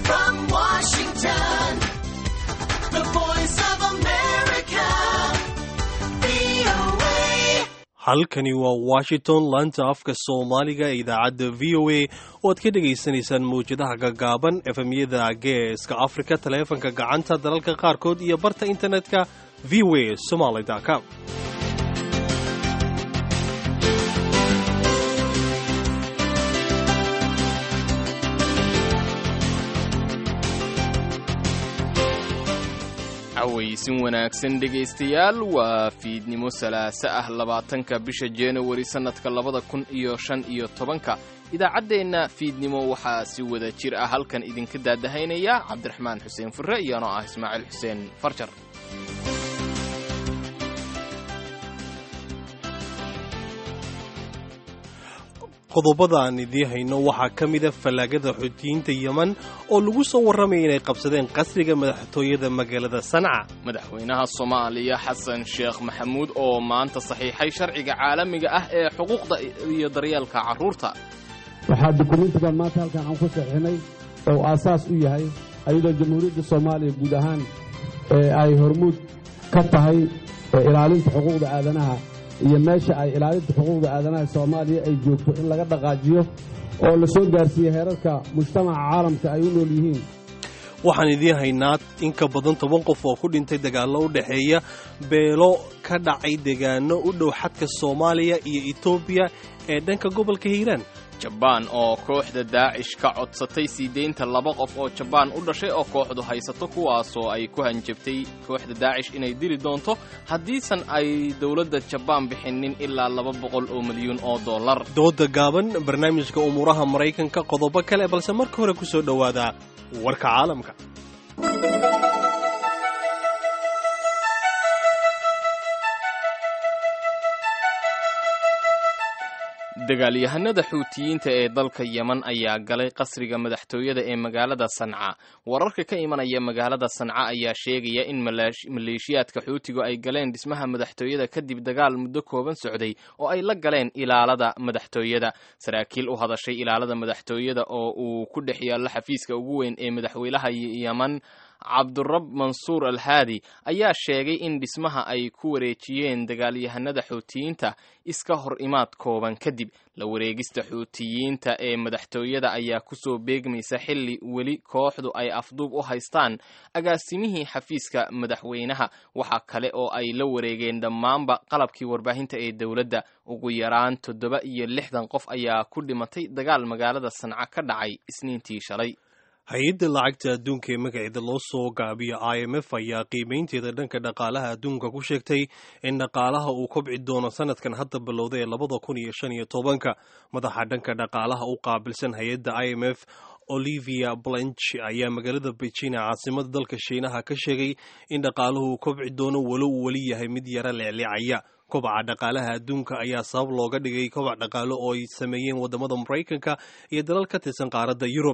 from Washington, the voice of America, VOA. halkani waa washington laanta afka soomaaliga ee idaacadda v o a oo aad ka dhegaysanaysaan mawjadaha gaggaaban efemyada geeska afrika taleefanka gacanta dalalka qaarkood iyo barta internetka v o a somaly com cawaysin wanaagsan dhegaystayaal waa fiidnimo salaaso ah labaatanka bisha januari sannadka labada kun iyo shan iyo tobanka idaacaddeenna fiidnimo waxaa si wada jir ah halkan idinka daadahaynaya cabdiraxmaan xuseen furre iyoanoo ah ismaaciil xuseen farjar qodobada aan idiin hayno waxaa ka mida fallaagada xuutiyiinta yeman oo lagu soo warramaya inay qabsadeen qasriga madaxtooyada magaalada sanca madaxweynaha soomaaliya xasan sheekh maxamuud oo maanta saxiixay sharciga caalamiga ah ee xuquuqda iyo daryeelka carruurta waxaa dukumiintigan maanta halkan aan ku saxiixnay oo aasaas u yahay ayadoo jamhuuriyadda soomaaliya guud ahaan ee ay hormuud ka tahay ee ilaalinta xuquuqda aadanaha iyo meesha ay ilaalinta xuquuqda aadanaha soomaaliya ay joogto in laga dhaqaajiyo oo la soo gaarsiiye heerarka mujtamaca caalamka ay u nool yihiin waxaan idiin haynaa in ka badan toban qof oo ku dhintay dagaallo u dhexeeya beelo ka dhacay deegaano u dhow xadka soomaaliya iyo etoobiya ee dhanka gobolka hiiraan jabaan oo kooxda daacish ka codsatay sii deynta laba qof oo jabaan u dhashay oo kooxdu haysato kuwaasoo ay ku hanjabtay kooxda daacish inay dili doonto haddiisan ay dowladda jabaan bixinin ilaa laba boqol oo milyuun oo dollar dooda gaaban barnaamijka umuuraha maraykanka qodobo kale balse marka hore ku soo dhowaada warka caalamka dagaalyahanada xuutiyiinta ee dalka yeman ayaa galay qasriga madaxtooyada ee magaalada sanca wararka ka imanaya magaalada sanca ayaa sheegaya in maleeshiyaadka xuutigu ay galeen dhismaha madaxtooyada kadib dagaal muddo kooban socday oo ay la galeen ilaalada madaxtooyada saraakiil u hadashay ilaalada madaxtooyada oo uu ku dhex yaallo xafiiska ugu weyn ee madaxweynaha yeman cabdurab mansuur alhaadi ayaa sheegay in dhismaha ay ku wareejiyeen dagaalyahanada xuutiyiinta iska hor imaad kooban kadib la wareegista xuutiyiinta ee madaxtooyada ayaa kusoo beegmaysa xilli weli kooxdu ay afduub u haystaan agaasimihii xafiiska madaxweynaha waxaa kale oo ay la wareegeen dhammaanba qalabkii warbaahinta ee dowladda ugu yaraan toddoba iyo lixdan qof ayaa ku dhimatay dagaal magaalada sanca ka dhacay isniintii shalay hay-adda lacagta adduunka ee magaceeda loo soo gaabiyo i m f ayaa qiimaynteeda dhanka dhaqaalaha adduunka ku sheegtay in dhaqaalaha uu kobci doono sanadkan hadda bilowda ee labada kun iyo shan iyo tobanka madaxa dhanka dhaqaalaha u qaabilsan hay-adda i m f olivia blanch ayaa magaalada beijing caasimada dalka shiinaha ka sheegay in dhaqaaluhu uu kobci doono walo uu weli yahay mid yara leecleecaya kobaca dhaqaalaha adduunka ayaa sabab looga dhigay kobac dhaqaalo oo ay sameeyeen wadamada maraykanka iyo dalal ka tirsan qaaradda yurub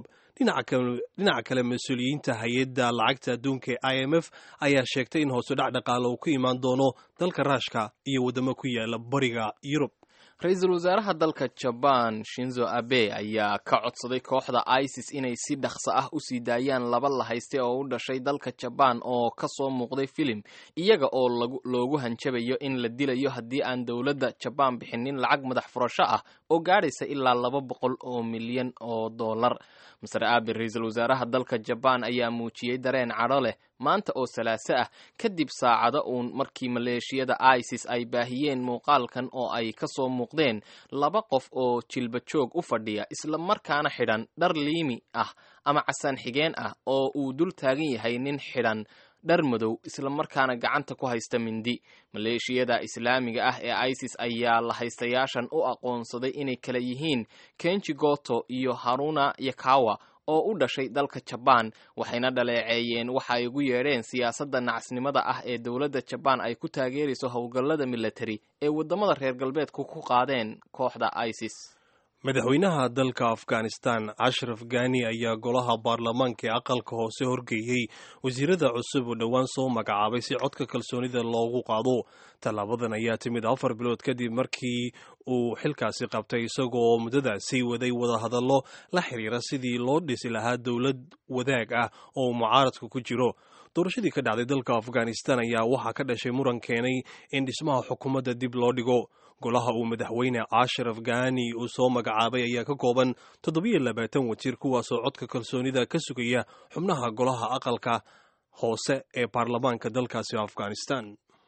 dhinaca kale mas-uuliyiinta hay-adda lacagta adduunka ee i m f ayaa sheegtay in hoosudhac dhaqaalo uu ku imaan doono dalka raashka iyo waddamo ku yaala bariga yurub ra-iisul wasaaraha dalka jabaan shinzo abe ayaa ka codsaday kooxda isis inay si dhaqso ah u sii daayaan laba la hayste oo u dhashay dalka jabaan oo ka soo muuqday filim iyaga oo loogu hanjabayo in la dilayo haddii aan dowladda jabaan bixinin lacag madax furasho ah oo gaadhaysa ilaa laba boqol oo milyan oo dollar maser aabe ra-iisul wasaaraha dalka jabaan ayaa muujiyey dareen cadho leh maanta oo salaaso ah kadib saacado uun markii maleeshiyada isis ay baahiyeen muuqaalkan oo ay ka soo muuqdeen laba qof oo jilba joog u fadhiya isla markaana xidhan dhar liimi ah ama casaan xigeen ah oo uu dul taagan yahay nin xidhan dhar madow isla markaana gacanta ku haysta mindi maleeshiyada islaamiga ah ee isis ayaa la haystayaashan u aqoonsaday inay kala yihiin kenji goto iyo haruna yakawa oo u dhashay dalka jabaan waxayna dhaleeceeyeen waxa ay ugu yeedheen siyaasadda nacasnimada ah ee dowladda jabaan ay ku taageerayso howlgallada militari ee waddamada reer galbeedku ku qaadeen kooxda isis madaxweynaha dalka afghanistan ashraf gani ayaa golaha baarlamaanka ee aqalka hoose horgeeyey wasiirada cusub oo dhowaan soo magacaabay si codka kalsoonida loogu qaado tallaabadan ayaa timid afar bilood kadib markii uu xilkaasi qabtay isagoo muddadaasi waday wadahadallo la xiriira sidii loo dhisi lahaa dowlad wadaag ah oo mucaaradka ku jiro doorashadii ka dhacday dalka afghanistan ayaa waxaa ka dhashay muran keenay in dhismaha xukuumadda dib loo dhigo golaha uu madaxweyne ashraf gani uu soo magacaabay ayaa ka kooban toddobiyo labaatan wasiir kuwaasoo codka kalsoonida ka sugaya xubnaha golaha aqalka hoose ee baarlamaanka dalkaasi afghanistan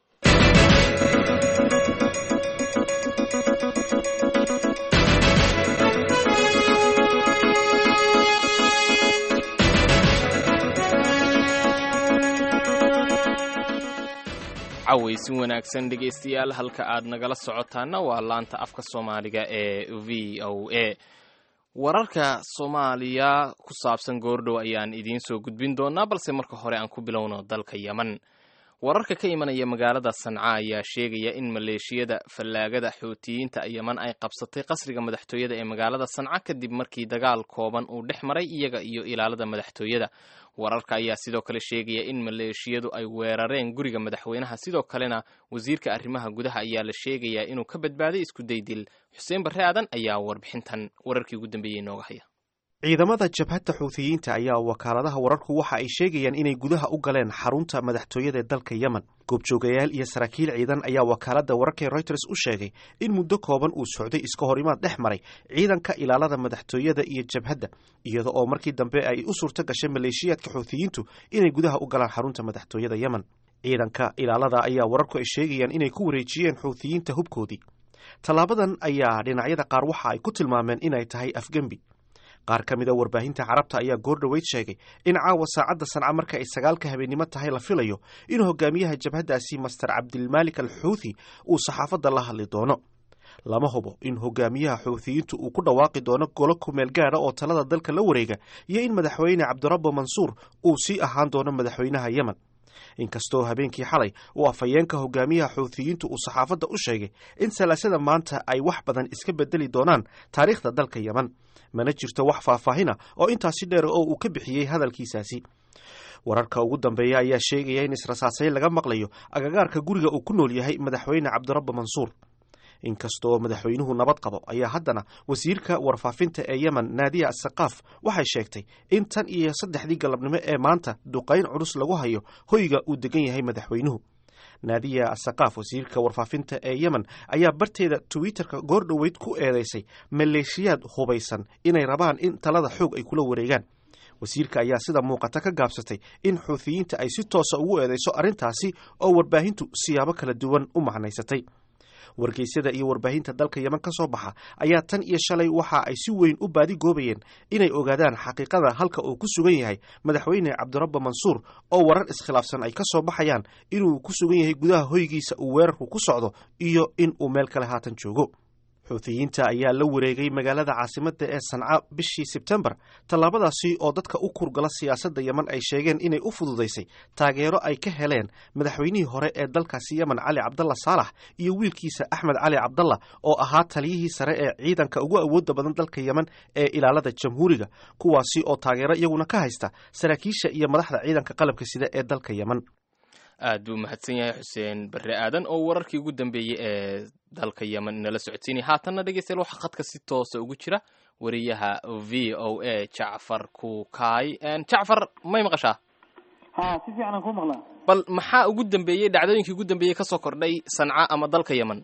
cawaysin wanaagsan dhegaystayaal halka aad nagala socotaana waa laanta afka soomaaliga ee v o a wararka soomaaliya ku saabsan goordhow ayaan idiin soo gudbin doonaa balse marka hore aan ku bilowno dalka yeman wararka ka imanaya magaalada sanca ayaa sheegaya in maleeshiyada fallaagada xuutiyiinta yeman ay qabsatay qasriga madaxtooyada ee magaalada sanca kadib markii dagaal kooban uu dhex maray iyaga iyo ilaalada madaxtooyada wararka ayaa sidoo kale sheegaya in maleeshiyadu ay weerareen guriga madaxweynaha sidoo kalena wasiirka arrimaha gudaha ayaa la sheegayaa inuu ka badbaaday isku daydil xuseen barre aadan ayaa warbixintan wararkii ugu dambeeyey inooga haya ciidamada jabhadda xuutiyiinta ayaa wakaaladaha wararku waxa ay sheegayaan inay gudaha u galeen xarunta madaxtooyada ee dalka yemen goobjoogayaal iyo saraakiil ciidan ayaa wakaaladda wararkae reuters u sheegay in muddo kooban uu socday iska horimaad dhex maray ciidanka ilaalada madaxtooyada iyo jabhadda iyada oo markii dambe ay u suurto gashay maleeshiyaadka xuutiyiintu inay gudaha u galaan xarunta madaxtooyada yemen ciidanka ilaalada ayaa wararku ay sheegayaan inay ku wareejiyeen xuutiyiinta hubkoodii tallaabadan ayaa dhinacyada qaar waxa ay ku tilmaameen inay tahay afgembi qaar ka mid a warbaahinta carabta ayaa goordhoweyd sheegay in caawa saacadda sanca marka ay sagaalka habeennimo tahay la filayo in hogaamiyaha jabhaddaasi master cabdilmaalik al xuuthi uu saxaafadda la hadli doono lama hubo in hogaamiyaha xuuthiyiintu uu ku dhawaaqi doono golo kumeel gaadha oo talada dalka la wareega iyo in madaxweyne cabdirabbo mansuur uu sii ahaan doono madaxweynaha yemen inkastoo habeenkii xalay uu afhayeenka hogaamiyaha xuuthiyiintu uu saxaafadda u sheegay in salaasada maanta ay wax badan iska bedeli doonaan taariikhda dalka yemen mana jirto wax faahfaahina oo intaasi dheer oo uu ka bixiyey hadalkiisaasi wararka ugu dambeeya ayaa sheegaya in israsaasayn laga maqlayo agagaarka guriga uu ku nool yahay madaxweyne cabdirabbo mansuur inkastoo madaxweynuhu nabad qabo ayaa haddana wasiirka warfaafinta ee yemen naadiya asaqaaf waxay sheegtay in tan iyo saddexdii galabnimo ee maanta duqayn culus lagu hayo hoyga uu degan yahay madaxweynuhu naadiya asaqaaf wasiirka warfaafinta ee yemen ayaa barteeda twitterka goordhoweyd ku eedeysay maleeshiyaad hubaysan inay rabaan in talada xoog ay kula wareegaan wasiirka ayaa sida muuqata ka gaabsatay in xuuthiyiinta ay si toosa ugu eedeyso arrintaasi oo warbaahintu siyaabo kala duwan u macnaysatay wargeysyada iyo warbaahinta dalka yemen ka soo baxa ayaa tan iyo shalay waxa ay si weyn u baadi goobayeen inay ogaadaan xaqiiqada halka uu ku sugan yahay madaxweyne cabdirabbo mansuur oo warar iskhilaafsan ay ka soo baxayaan inuu ku sugan yahay gudaha hoygiisa uu weerarku ku socdo iyo in uu meel kale haatan joogo xuutiyiinta ayaa la wareegay magaalada caasimadda ee sanca bishii sebtembar tallaabadaasi oo dadka u kurgala siyaasadda yemen ay sheegeen inay u fududaysay taageero ay ka heleen madaxweynihii hore ee dalkaasi yemen cali cabdalla saalax iyo wiilkiisa axmed cali cabdalla oo ahaa taliyihii sare ee ciidanka ugu awoodda badan dalka yemen ee ilaalada jamhuuriga kuwaasi oo taageero iyaguna ka haysta saraakiisha iyo madaxda ciidanka qalabka sida ee dalka yemen aad buu mahadsan yahay xuseen barre aadan oo wararkii ugu dambeeyey ee dalka yemen inala socodsiinaya haatanna dhegeystayaal waxaa khadka si toosa ugu jira wariyaha v o a jacfar kukaay jacfar may maqashaa ha si fiican aan ku maqlaa bal maxaa ugu dambeeyey dhacdooyinkii ugu dambeeyey kasoo kordhay sanca ama dalka yemen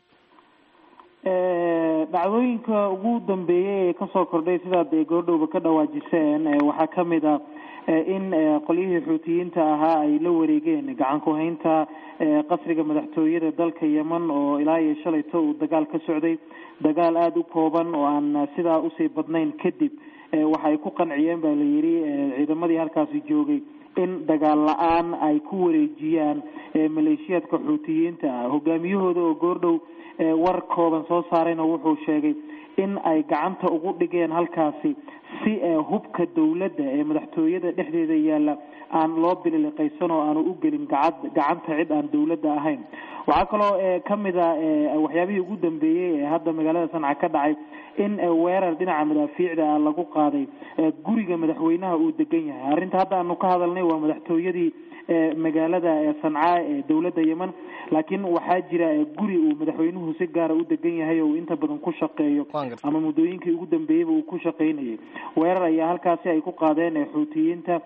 dhacdooyinka ugu dambeeyey ee kasoo kordhay sidaad goordhowba ka dhawaajiseen waxaa kamid a in qolyihii xuutiyiinta ahaa ay la wareegeen gacan ku-haynta qasriga madaxtooyada dalka yemen oo ilaa iyo shalayto uu dagaal ka socday dagaal aada u kooban oo aan sidaa usii badnayn kadib waxa ay ku qanciyeen baa la yidhi ciidamadii halkaasi joogay in dagaal la-aan ay ku wareejiyaan maleeshiyaadka xuutiyiinta ah hogaamiyahooda oo goordhow war kooban soo saarayna wuxuu sheegay in ay gacanta ugu dhigeen halkaasi si hubka dowladda ee madaxtooyada dhexdeeda yaalla aan loo bililiqaysan oo aanu u gelin gacad gacanta cid aan dowladda ahayn waxaa kaloo ka mid a waxyaabihii ugu dambeeyey ee hadda magaalada sanca ka dhacay in weerar dhinaca madaafiicda ah lagu qaaday guriga madaxweynaha uu degan yahay arrinta hadda aanu ka hadalnay waa madaxtooyadii magaalada sanca ee dowladda yemen laakiin waxaa jira guri uu madaxweynuhu si gaara u degan yahay oo uu inta badan ku shaqeeyo ama muddooyinkii ugu dambeeyeyba uu ku shaqaynayay weerar ayaa halkaasi ay ku qaadeen xuutiyiinta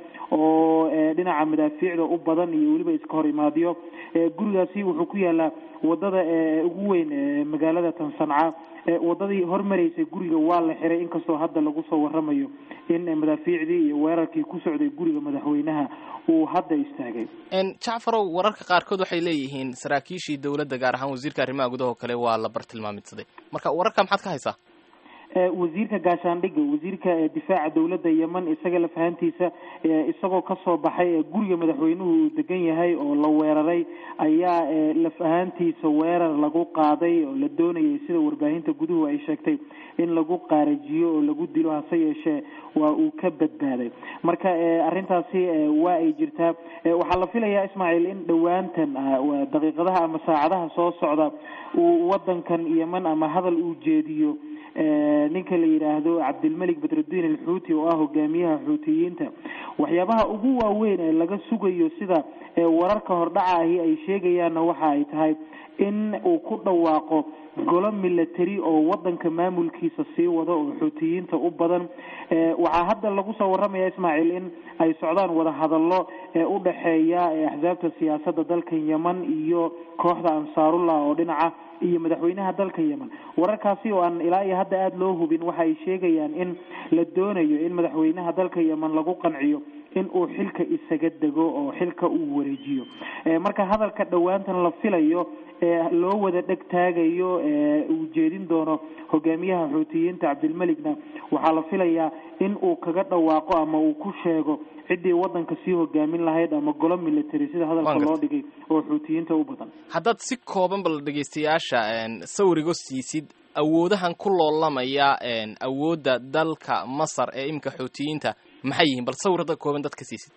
oo dhinaca madaafiicda u badan iyo weliba iska hor imaadyo gurigaasi wuxuu ku yaalaa wadada ugu weyn magaalada tan sanca wadadii hormaraysay guriga waa la xiray inkastoo hadda lagu soo waramayo in madaafiicdii iyo weerarkii ku socday guriga madaxweynaha uu hadda istaagay jacfarow wararka qaarkood waxay leeyihiin saraakiishii dowladda gaar ahaan wasiirka arrimaha gudaha oo kale waa la bartilmaamidsaday marka wararka maxaad ka haysaa wasiirka gaashaandhigga wasiirka difaaca dowladda yemen isaga lafahantiisa isagoo kasoo baxay guriga madaxweynuhu uu degan yahay oo la weeraray ayaa laf ahaantiisa weerar lagu qaaday oo la doonayay sida warbaahinta guduhu ay sheegtay in lagu qaarajiyo oo lagu dilo hase yeeshee waa uu ka badbaaday marka arrintaasi waa ay jirtaa waxaa la filayaa ismaaciil in dhowaantan daqiiqadaha ama saacadaha soo socda uu wadankan yemen ama hadal uu jeediyo ninka la yidhaahdo cabdilmalik badrudiin alxuuti oo ah hogaamiyaha xuutiyiinta waxyaabaha ugu waaweyn ee laga sugayo sida wararka hordhaca ahi ay sheegayaanna waxa ay tahay in uu ku dhawaaqo golo military oo wadanka maamulkiisa sii wado oo xuutiyiinta u badan waxaa hadda lagu soo waramaya ismaaciil in ay socdaan wadahadallo u dhexeeya axsaabta siyaasadda dalka yemen iyo kooxda ansaarullah oo dhinaca iyo madaxweynaha dalka yemen wararkaasi oo aan ilaa iyo hadda aada loo hubin waxa ay sheegayaan in la doonayo in madaxweynaha dalka yemen lagu qanciyo in uu xilka isaga dego oo xilka uu wareejiyo marka hadalka dhowaantan la filayo ee loo wada dheg taagayo uu jeedin doono hogaamiyaha xuutiyiinta cabdilmeligna waxaa la filayaa in uu kaga dhawaaqo ama uu ku sheego ciddii wadanka sii hogaamin lahayd ama golo military sida hadalka loo dhigay oo xuutiyiinta u badan haddaad si kooban bal dhegaystayaasha sawirigo siisid awoodahan ku loolamaya awoodda dalka masar ee iminka xuutiyiinta maxay yihiin bal sawir hadda kooban dadka siisid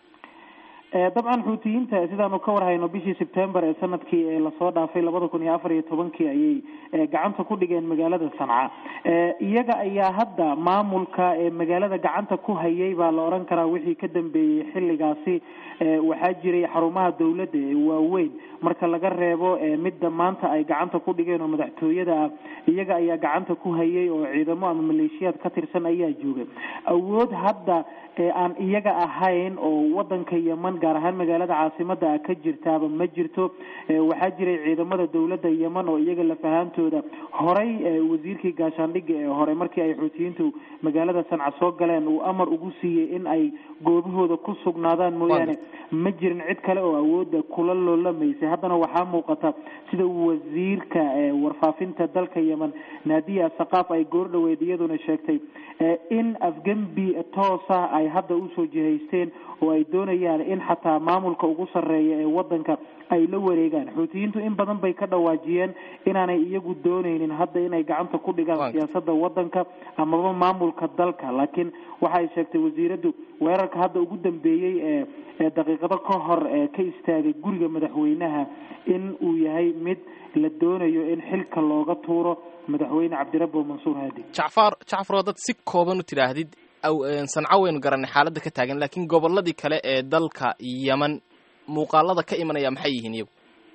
dabcan xuutiyiinta sidaanu ka warhayno bishii sebtember ee sanadkii ee lasoo dhaafay labada kun iyo afar iyo tobankii ayay gacanta ku dhigeen magaalada sanca iyaga ayaa hadda maamulka ee magaalada gacanta ku hayay baa la odhan karaa wixii ka dambeeyey xilligaasi waxaa jiray xarumaha dowladda ee waaweyn marka laga reebo midda maanta ay gacanta ku dhigeen oo madaxtooyada ah iyaga ayaa gacanta ku hayay oo ciidamo ama maleeshiyaad ka tirsan ayaa joogay awood hadda aan iyaga ahayn oo wadanka yemen gaar ahaan magaalada caasimada ah ka jirtaaba ma jirto waxaa jiray ciidamada dowladda yemen oo iyaga lafahaantooda horay wasiirkii gaashaandhigga ee hore markii ay xuutiyiintu magaalada sanca soo galeen uu amar ugu siiyey in ay goobahooda ku sugnaadaan mooyaane ma jirin cid kale oo awooda kula loolamaysay haddana waxaa muuqata sida wasiirka warfaafinta dalka yemen naadiya saqaaf ay goordhoweyd iyaduna sheegtay in afgembi toosa ay hadda usoo jihaysteen oo ay doonayaan in xataa maamulka ugu sarreeya ee wadanka ay la wareegaan xuutiyiintu in badan bay ka dhawaajiyeen inaanay iyagu dooneynin hadda inay gacanta ku dhigaan siyaasada wadanka amaba maamulka dalka laakiin waxay sheegtay wasiiradu weerarka hadda ugu dambeeyey ee daqiiqado ka hor ka istaagay guriga madaxweynaha in uu yahay mid la doonayo in xilka looga tuuro madaxweyne cabdirabbo mansuur haadi jacfar jacfar dad si kooban u tidhaahdid sanco waynu garanay xaaladda ka taagan laakiin gobolladii kale ee dalka yemen muuqaalada ka imanaya maxay yihiin iyagu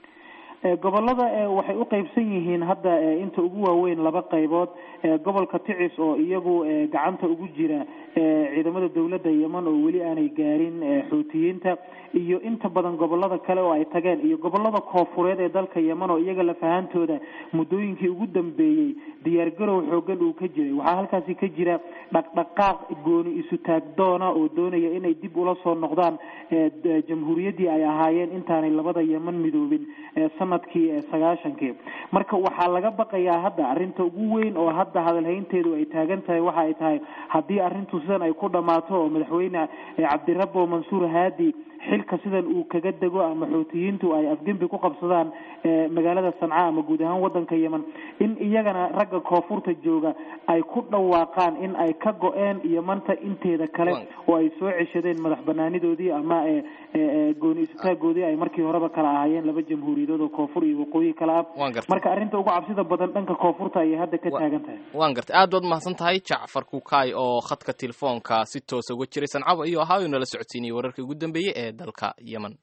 gobolada waxay u qeybsan yihiin hadda inta ugu waaweyn laba qaybood gobolka ticis oo iyagu gacanta ugu jira ciidamada dowladda yemen oo weli aanay gaarin xuutiyiinta iyo inta badan gobolada kale oo ay tageen iyo gobolada koofureed ee dalka yemen oo iyaga lafahaantooda muddooyinkii ugu dambeeyey diyaargarow xoogan uu ka jiray waxaa halkaasi ka jira dhaqdhaqaaq gooni isu taagdoona oo doonaya inay dib ula soo noqdaan jamhuuriyaddii ay ahaayeen intaanay labada yemen midoobin sanadkii sagaashankii marka waxaa laga baqayaa hadda arrinta ugu weyn oo hadda hadalhaynteedu ay taagan tahay waxa ay tahay haddii arrintu sidan ay ku dhammaato oo madaxweyne cabdirabbo mansuur haadi xilka sidan uu kaga dego ama xuutiyiintu ay afgembi ku qabsadaan magaalada sanca ama guud ahaan wadanka yemen in iyagana ragga koonfurta jooga ay ku dhawaaqaan in ay ka go-een yemanta inteeda kale oo ay soo ceshadeen madax banaanidoodii ama gooni istaagoodii ay markii horeba kala ahaayeen laba jamhuuriyadood oo koonfur iyo waqooyi kala ah marka arrinta ugu cabsida badan dhanka koonfurta ayay hadda ka taagan tahay waan gartay aad baad mahadsan tahay jacfar kukaay oo khadka telefoonka si toosa uga jiray sancaba iyo ahaayo nala socodsiinayay wararkii ugu dambeeyey ee dalka yemen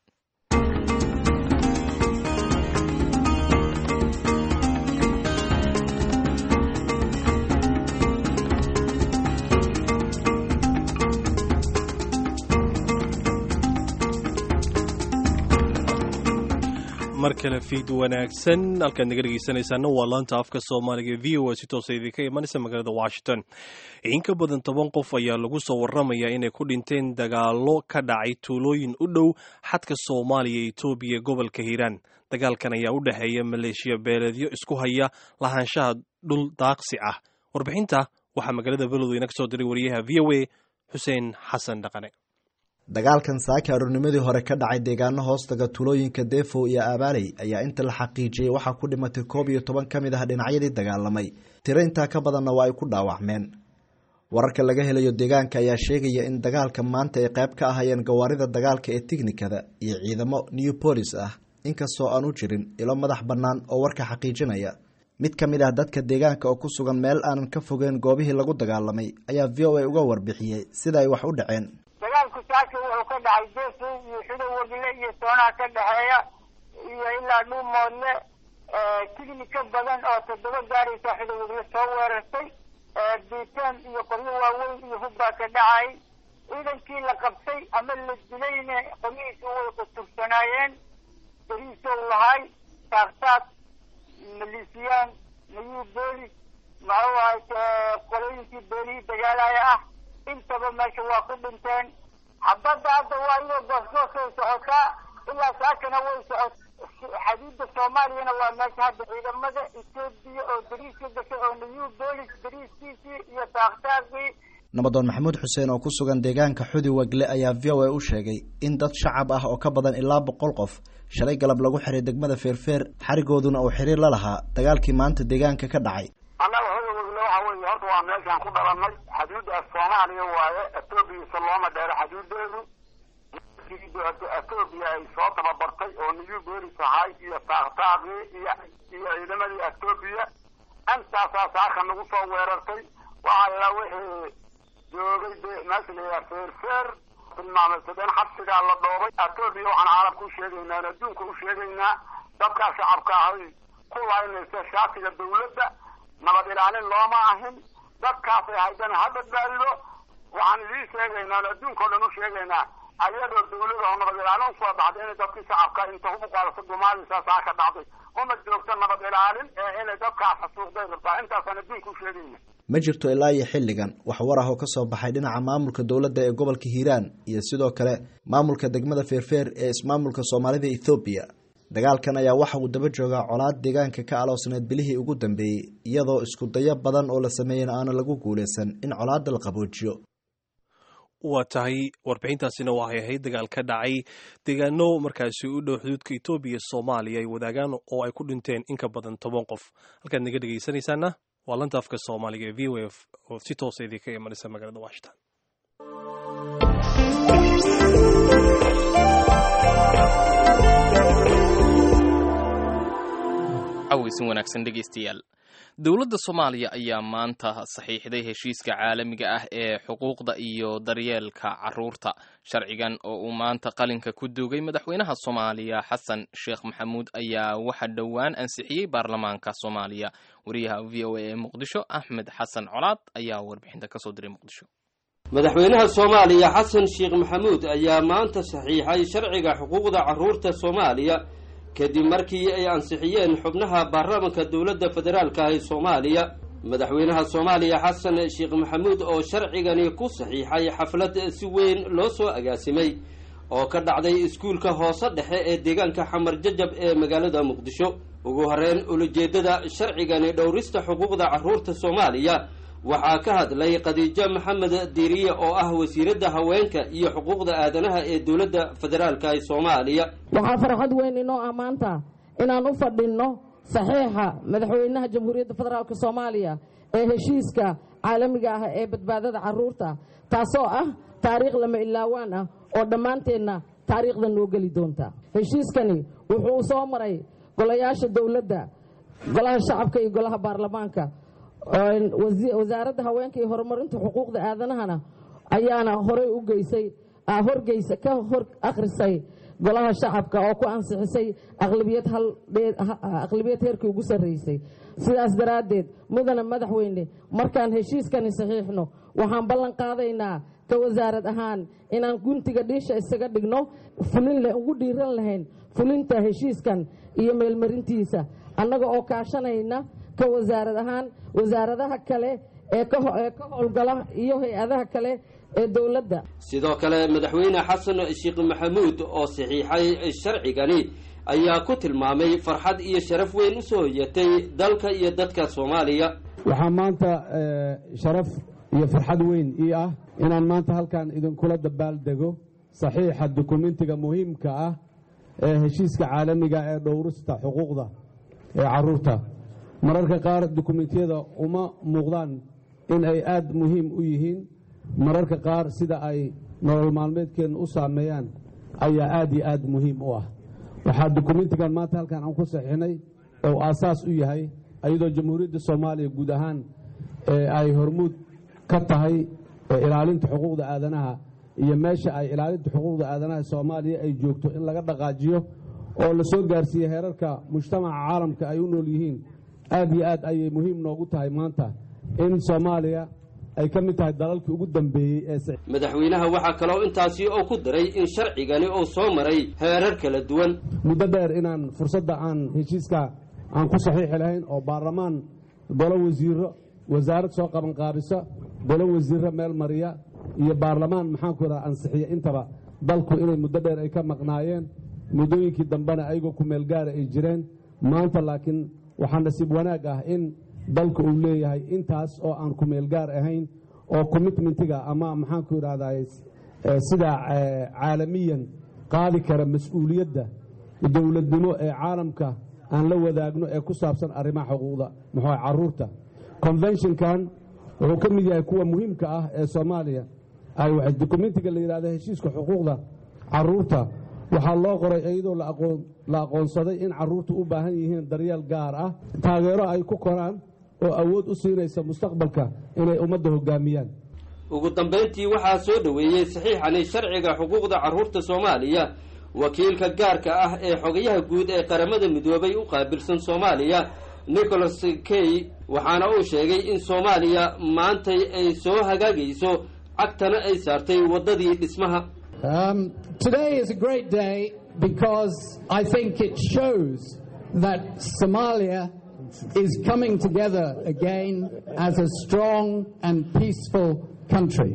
mar kale fiid wanaagsan halkaad naga dhegeysanaysaana waa laanta afka soomaaliga v o a si toosa idinka imanaysa magaalada washington in ka badan toban qof ayaa lagu soo waramayaa inay ku dhinteen dagaalo ka dhacay tuulooyin u dhow xadka soomaaliya iyo etoobiya gobolka hiiraan dagaalkan ayaa u dhexeeya maleeshiya beeleedyo isku haya lahaanshaha dhul daaqsi ah warbixinta waxaa magaalada beledweyne ka soo diray wariyaha v o a xuseen xasan dhaqane dagaalkan saaka aroornimadii hore ka dhacay deegaano hoostaga tulooyinka defo iyo abaaley ayaa inta la xaqiijiyey waxaa ku dhimatay koob iyo toban ka mid ah dhinacyadii dagaalamay tiro intaa ka badanna waa ay ku dhaawacmeen wararka laga helayo deegaanka ayaa sheegaya in dagaalka maanta ay qayb ka ahayeen gawaarida dagaalka ee tiknikada iyo ciidamo new bolis ah inkastoo aan u jirin ilo madax bannaan oo warka xaqiijinaya mid ka mid ah dadka deegaanka oo ku sugan meel aanan ka fogeen goobihii lagu dagaalamay ayaa v o a uga warbixiyey sida ay wax u dhaceen dagaalku saaka wuxuu ka dhacay defu iyo xidow wagle iyo soonaha ka dhexeeya iyo ilaa dhuumoodle tignika badan oo toddoba gaaraysa xidow wagle soo weerartay biitaan iyo qoryo waaweyn iyo hubbaa ka dhacay ciidankii la qabtay ama la dilayna qoryihiisu way qutursanaayeen beriisow lahay saaqsaaq malisiyaan nayuu boolis muxuu ahay qolooyinkii beelihii dagaalaya ah intaba meesha waa ku dhinteen xabadda hadda waa iyoo goosgoosay socotaa ilaa saakana way socot xadiida soomaaliyana waa meesha hadda ciidamada etoobiya oo dariiska gashay oo new bolis dariiskiisii iyo taaqtaaqii nabadoon maxamuud xuseen oo ku sugan deegaanka xudi wagle ayaa v o a u sheegay in dad shacab ah oo ka badan ilaa boqol qof shalay galab lagu xiray degmada feerfeer xarigooduna uu xiriir la lahaa dagaalkii maanta deegaanka ka dhacay annaga hodawagle waxa weeye horta waa meeshaan ku dhalanay xaduudda soomaaliya waaye etoobiyasa looma dheero xaduudeedu etoobiya ay soo tababartay oo new bolis ahay iyo taaqtaaqii iyo iyo ciidamadii etoobiya intaasaa saaka nagu soo weerartay waxaa la wixii joogay de meesha la yidhaha feerfeer tilmaameysadeen xabsigaa la dhoobay etoobiya waxaan caalamka u sheegaynaa adduunka u sheegaynaa dadkaa shacabka ahay ku laynaysa shaatiga dawladda nabad ilaalin looma ahin dadkaasay haydana ha badbaadido waxaan idiin sheegaynaa adduunka o dhan u sheegaynaa ayadoo dawlada oo nabad ilaalin usoo baxday inay dadkii shacabka inta hubu qaadato gumaadiisa saa ka dhacday uma joogto nabad ilaalin ee inay dadkaas xasuuqday rabtaa intaasaan adduunka u sheegayna ma jirto ilaa iyo xilligan wax war ah oo ka soo baxay dhinaca maamulka dowladda ee gobolka hiiraan iyo sidoo kale maamulka degmada feerfeer ee ismaamulka soomaalida ethoobiya dagaalkan ayaa waxa uu daba joogaa colaad deegaanka ka aloosneed bilihii ugu dambeeyey iyadoo isku dayo badan oo la sameeyena aana lagu guulaysan in colaadda la qaboojiyo waa tahay warbixintaasina waxay ahayd dagaal ka dhacay deegaano markaasi u dhow xuduudka etoobiya soomaaliya ay wadaagaan oo ay ku dhinteen in ka badan toban qof halkaad naga dhegaysanaysaana waa lanta afka soomaaliga ee v o f oo si toosa idinka imanaysa magaalada washington caweysin wanaagsan dhegaystayaal dowladda soomaaliya ayaa maanta saxiixday heshiiska caalamiga ah ee xuquuqda iyo daryeelka caruurta sharcigan oo uu maanta qalinka ku duugay madaxweynaha soomaaliya xasan sheekh maxamuud ayaa waxa dhowaan ansixiyey baarlamaanka soomaaliya wariyaha v o a ee muqdisho axmed xasan colaad ayaa warbixinta kasoo diray muqdisho madaxweynaha soomaaliya xasan sheekh maxamuud ayaa maanta saxiixay sharciga xuquuqda caruurta soomaaliya kadib markii ay ansixiyeen xubnaha baarlamaanka dowladda federaalka ah ee soomaaliya madaxweynaha soomaaliya xasan sheekh maxamuud oo sharcigani ku saxiixay xaflad si weyn loo soo agaasimay oo ka dhacday iskuulka hoose dhexe ee deegaanka xamar jajab ee magaalada muqdisho ugu horeyn ulajeedada sharcigani dhowrista xuquuqda caruurta soomaaliya waxaa ka hadlay khadiijo maxamed diiriye oo ah wasiiradda haweenka iyo xuquuqda aadanaha ee dowladda federaalka ee soomaaliya waxaa farxad weyn inoo ah maanta inaan u fadhinno saxiixa madaxweynaha jamhuuriyadda federaalk soomaaliya ee heshiiska caalamiga ah ee badbaadada caruurta taasoo ah taariikh lama ilaawaan ah oo dhammaanteenna taariikhda noo geli doonta heshiiskani wuxuu soo maray golayaasha dowladda golaha shacabka iyo golaha baarlamaanka wasaaradda haweenka iyo horumarinta xuquuqda aadanahana ayaana horey u geysay horgeysa ka hor akhrisay golaha shacabka oo ku ansixisay aqlabiyad heerkii ugu sarreysay sidaas daraaddeed mudana madaxweyne markaan heshiiskani saxiixno waxaan ballan qaadaynaa ka wasaarad ahaan inaan guntiga dhiisha isaga dhigno fulin ugu dhiiran lahayn fulinta heshiiskan iyo meelmarintiisa annaga oo kaashanayna ka wasaarad ahaan wasaaradaha kale ee ka howlgala iyo hay-adaha kale ee dowladda sidoo kale madaxweyne xasan sheekh maxamuud oo saxiixay sharcigani ayaa ku tilmaamay farxad iyo sharaf weyn u soo hoyatay dalka iyo dadka soomaaliya waxaa maanta sharaf iyo farxad weyn ii ah inaan maanta halkan idinkula dabaaldego saxiixa dukumentiga muhiimka ah ee heshiiska caalamiga ee dhowrista xuquuqda ee caruurta mararka qaar dukumentiyada uma muuqdaan in ay aad muhiim u yihiin mararka qaar sida ay nolol maalmeedkeenna u saameeyaan ayaa aad iyo aad muhiim u ah waxaa dukumentigan maanta halkan aan ku saxiixnay oo aasaas u yahay iyadoo jamhuuriyadda soomaaliya guud ahaan ay hormuud ka tahay ilaalinta xuquuqda aadanaha iyo meesha ay ilaalinta xuquuqda aadanaha soomaaliya ay joogto in laga dhaqaajiyo oo la soo gaarsiiye heerarka mujtamaca caalamka ay u nool yihiin aad iyo aad ayay muhiim noogu tahay maanta in soomaaliya ay ka mid tahay dalalkii ugu dambeeyey ee madaxweynaha waxaa kaloo intaasi oo ku daray in sharcigani uu soo maray heerar kala duwan muddo dheer inaan fursadda aan heshiiska aan ku saxiixi lahayn oo baarlamaan golo wasiiro wasaarad soo qabanqaabisa golo wasiiro meel mariya iyo baarlamaan maxaanku idhaha ansixiya intaba dalku inay muddo dheer ay ka maqnaayeen muddooyinkii dambena ayagoo ku meel gaara ay jireen maanta laakiin waxaa nasiib wanaag ah in dalka uu leeyahay intaas oo aan ku meel gaar ahayn oo commitmentiga ama maxaanku idhahday sida caalamiyan qaadi kara mas-uuliyadda dowladnimo ee caalamka aan la wadaagno ee ku saabsan arrimaha xuquuqda muxuu caruurta conventionkan wuxuu ka mid yahay kuwa muhiimka ah ee soomaaliya ay documentiga la yidhahda heshiiska xuquuqda caruurta waxaa loo qoray iyadoo la aqoonsaday in caruurtu u baahan yihiin daryeel gaar ah taageero ay ku koraan oo awood u siinaysa mustaqbalka inay ummadda hogaamiyaan ugu dambayntii waxaa soo dhoweeyey saxiixani sharciga xuquuqda carruurta soomaaliya wakiilka gaarka ah ee xogayaha guud ee qaramada midoobay u qaabilsan soomaaliya nicholas key waxaana uu sheegay in soomaaliya maantay ay soo hagaagayso cagtana ay saartay waddadii dhismaha Um, today is a great day because I think it shows that Somalia is coming together again as a strong and peaceful country.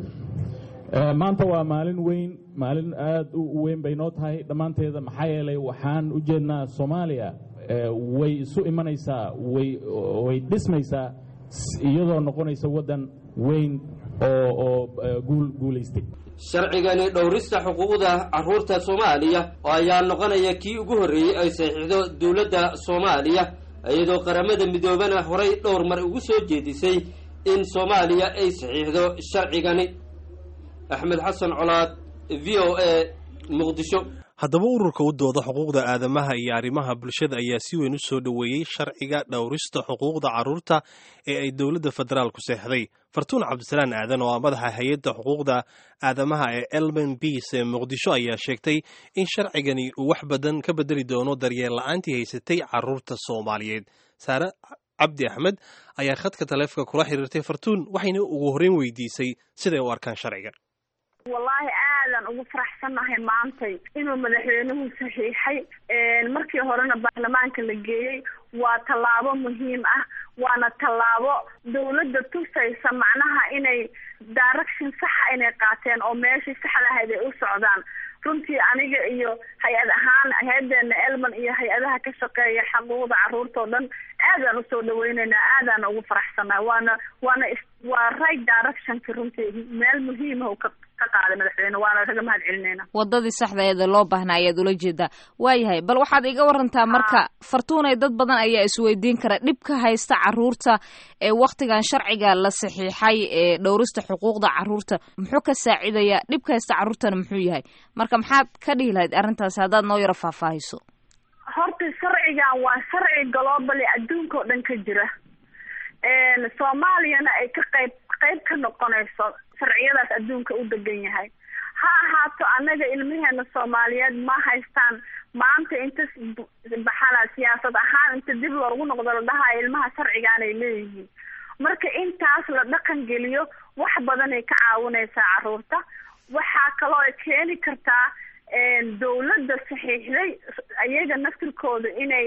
maanta waa maalin weyn maalin aad u weyn bay noo tahay dhammaanteeda maxaa yeelay waxaan u jeednaa soomaaliya way isu imanaysaa way way dhismaysaa iyadoo noqonaysa waddan weyn oo oo guul guulaystay sharcigani dhowrista xuquuqda carruurta soomaaliya ayaa noqonaya kii ugu horreeyey ay saxiixdo dowladda soomaaliya iyadoo qaramada midoobana horay dhowr mar ugu soo jeedisay in soomaaliya ay saxiixdo sharcigani axmed xasan colaad v o a muqdisho haddaba ururka u dooda xuquuqda aadamaha iyo arrimaha bulshada ayaa si weyn u soo dhoweeyey sharciga dhowrista xuquuqda carruurta ee ay dowladda federaalku seexday fartuun cabdisalaan aadan oo ah madaxa hay-adda xuquuqda aadamaha ee elmen biis ee muqdisho ayaa sheegtay in sharcigani uu wax badan ka bedeli doono daryeel la-aantii haysatay carruurta soomaaliyeed saare cabdi axmed ayaa khadka taleefka kula xiriirtay fartuun waxayna ugu horreyn weydiisay siday u arkaan sharcigan wallaahi aadan ugu faraxsannahay maantay inuu madaxweynuhu saxiixay markii horena baarlamaanka la geeyey waa tallaabo muhiim ah waana tallaabo dawladda tusaysa macnaha inay direction saxa inay qaateen oo meeshii saxda ahayd ay u socdaan runtii aniga iyo hay-ad ahaan hay-adeena elman iyo hay-adaha ka shaqeeya xaquuqda carruurta oo dhan aadaan usoo dhaweyneynaa aadaan ugu faraxsannahay waana waana waa right directionki runtii meel muhiima uu ka ka qaaday madaxweyne waana kaga mahad celinayna wadadii saxda eeda loo baahnaa ayaad ula jeedaa waayahay bal waxaad iga warantaa marka fartuunay dad badan ayaa isweydiin kara dhibka haysta caruurta ee waktigan sharciga la saxiixay ee dhowrista xuquuqda caruurta muxuu ka saacidayaa dhibka haysta caruurtana muxuu yahay marka maxaad ka dhihi lahayd arrintaasi haddaad noo yaro faahfaahiso horta sharcigan waa sharci globally adduunka oo dhan ka jira soomaaliyana ay ka qayb qayb ka noqonayso sharciyadaas adduunka u degan yahay ha ahaato annaga ilmaheena soomaaliyeed ma haystaan maanta inta baxala siyaasad ahaan inta dib loogu noqdo la dhahayo ilmaha sharcigaan ay leeyihiin marka intaas la dhaqan geliyo wax badan ay ka caawinaysaa caruurta waxaa kaloo ay keeni kartaa dawladda saxiixday iyaga naftirkooda inay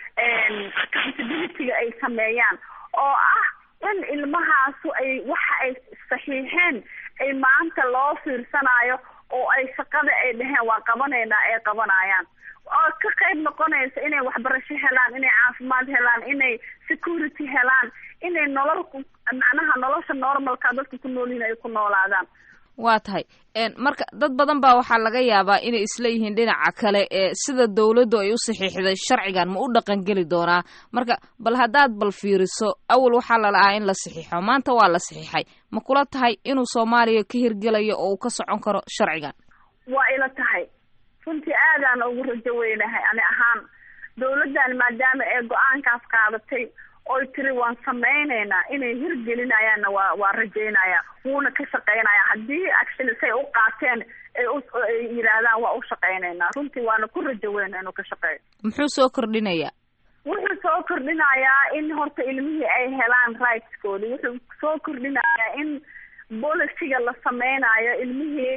accountability-ga ay sameeyaan oo ah in ilmahaasu ay waxa ay saxiixeen ay maanta loo fiirsanayo oo ay shaqada ay dhaheen waa qabanaynaa ay qabanayaan oo ka qayb noqonaysa inay waxbarasho helaan inay caafimaad helaan inay security helaan inay nolol macnaha nolosha normalka dadka ku nool yihiin ay ku noolaadaan waa tahay marka dad badan baa waxaa laga yaabaa inay isla yihiin dhinaca kale ee sida dawladdu ay u saxiixday sharcigan ma u dhaqangeli doonaa marka bal haddaad bal fiiriso awal waxaa la lahaa in la saxiixo maanta waa la saxiixay ma kula tahay inuu soomaaliya ka hirgelayo oo uu ka socon karo sharcigan waa ila tahay runtii aadaan ugu rajo weynahay ani ahaan dawladdan maadaama ee go-aankaas qaadatay oy tiri waan samaynaynaa inay hirgelinayaanna waa waa rajaynaya wuuna ka shaqaynaya haddii actually say u qaateen ay u ay yidhaahdaan waa u shaqaynaynaa runtii waana ku rajo weyna inuu ka shaqeeyo muxuu soo kordhinayaa wuxuu soo kordhinayaa in horta ilmihii ay helaan rightskoodi wuxuu soo kordhinayaa in boliciga la sameynayo ilmihii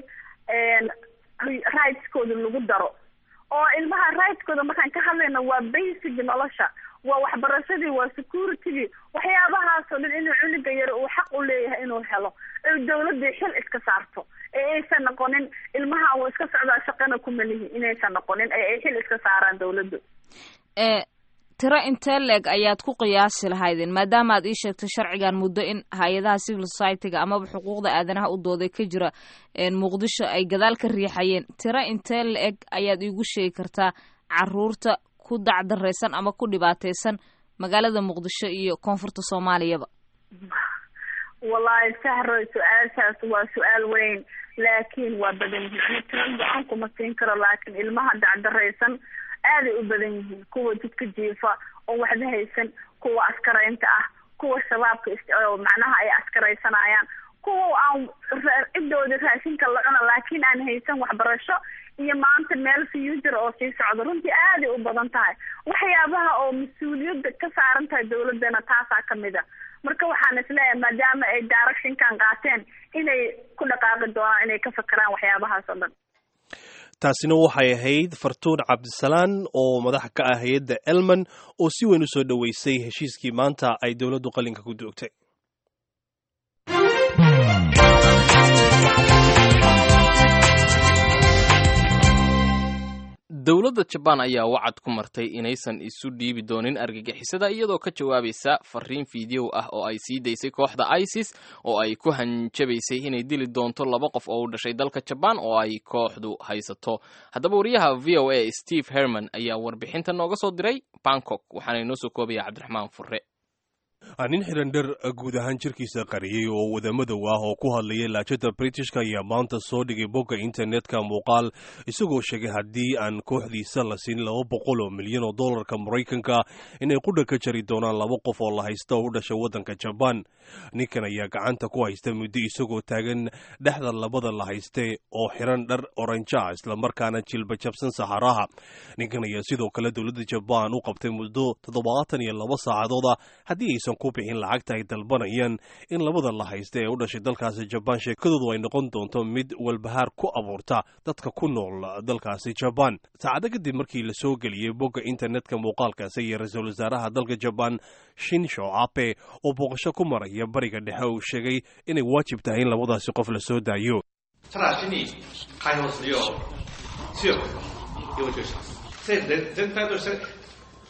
rightskooda lagu daro oo ilmaha rightskooda markaan ka hadlayno waa basic nolosha waa waxbarashadii waa securitygii waxyaabahaasoo dhan inuu cunuga yar uu xaq u leeyahay inuu helo oy dawladii xil iska saarto ee aysan noqonin ilmaha uu iska socdaa shaqana kuma lihi inaysan noqonin ee ay xil iska saaraan dawladdu tiro intee leeg ayaad ku qiyaasi lahaydeen maadaama aad ii sheegtay sharcigan muddo in hay-adaha civil society-ga amaba xuquuqda aadanaha u dooday ka jira muqdisho ay gadaal ka riixayeen tiro intee la-eg ayaad iigu sheegi kartaa caruurta ku dacdaraysan ama ku dhibaataysan magaalada muqdisho iyo koonfurta soomaaliyaba wallahi sahro su-aashaas waa su-aal weyn laakiin waa badan yihiin tiro go-aan kuma siin karo laakiin ilmaha dacdaraysan aaday u badan yihiin kuwa jidka jiifa oo waxba haysan kuwa askaraynta ah kuwa shabaabka macnaha ay askaraysanayaan kuwa aan ciddooda raashinka la cuna laakiin aan haysan waxbarasho iyo maanta meel future oo sii socda runtii aaday u badan tahay waxyaabaha oo mas-uuliyadda ka saaran tahay dawladana taasaa kamid a marka waxaan isleeyahay maadaama ay directionkan qaateen inay ku dhaqaaqi doonaan inay ka fakeraan waxyaabahaas oo dhan taasina waxay ahayd fartuun cabdisalaan oo madax ka ah hay-adda elman oo si weyn u soo dhoweysay heshiiskii maanta ay dowladdu qalinka ku doogtay dowladda jabaan ayaa wacad ku martay inaysan isu dhiibi doonin argagixisada iyadoo ka jawaabaysa fariin fiideow ah oo ay sii daysay kooxda isis oo ay ku hanjabaysay inay dili doonto laba qof oo u dhashay dalka jabaan oo ay kooxdu haysato haddaba wariyaha v o a steve herman ayaa warbixinta nooga soo diray bangkok waxaana inoo soo koobaya cabdiraxmaan furre nin xiran dhar guud ahaan jirkiisa qariyey oo wadamadow ah oo ku hadlayay laajada britishka ayaa maanta soo dhigay bogga internetka muuqaal isagoo sheegay haddii aan kooxdiisa la siin laba boqol oo milyan oo dollarka maraykanka inay qudha ka jari doonaan laba qof oo la haysta oo u dhashay waddanka jabaan ninkan ayaa gacanta ku haysta muddo isagoo taagan dhexda labada la hayste oo xiran dhar oranja islamarkaana jilba jabsan saxaraha ninkan ayaa sidoo kale dowladda jabaan u qabtay muddo toddobaatan iyo laba saacadooda haddii aysan ku bixin lacagta ay dalbanayaan in labada la haysta ee u dhashay dalkaasi jabaan sheekadoodu ay noqon doonto mid walbahaar ku abuurta dadka ku nool dalkaasi jabaan saacado kadib markii la soo geliyey bogga internetka muuqaalkaasi iyo ra-iisul wasaaraha dalka jabaan shinsho abe oo booqasho ku maraya bariga dhexe uu sheegay inay waajib tahay in labadaasi qof la soo daayo 他俩心里还有只有自由，因为这个政府人人大都是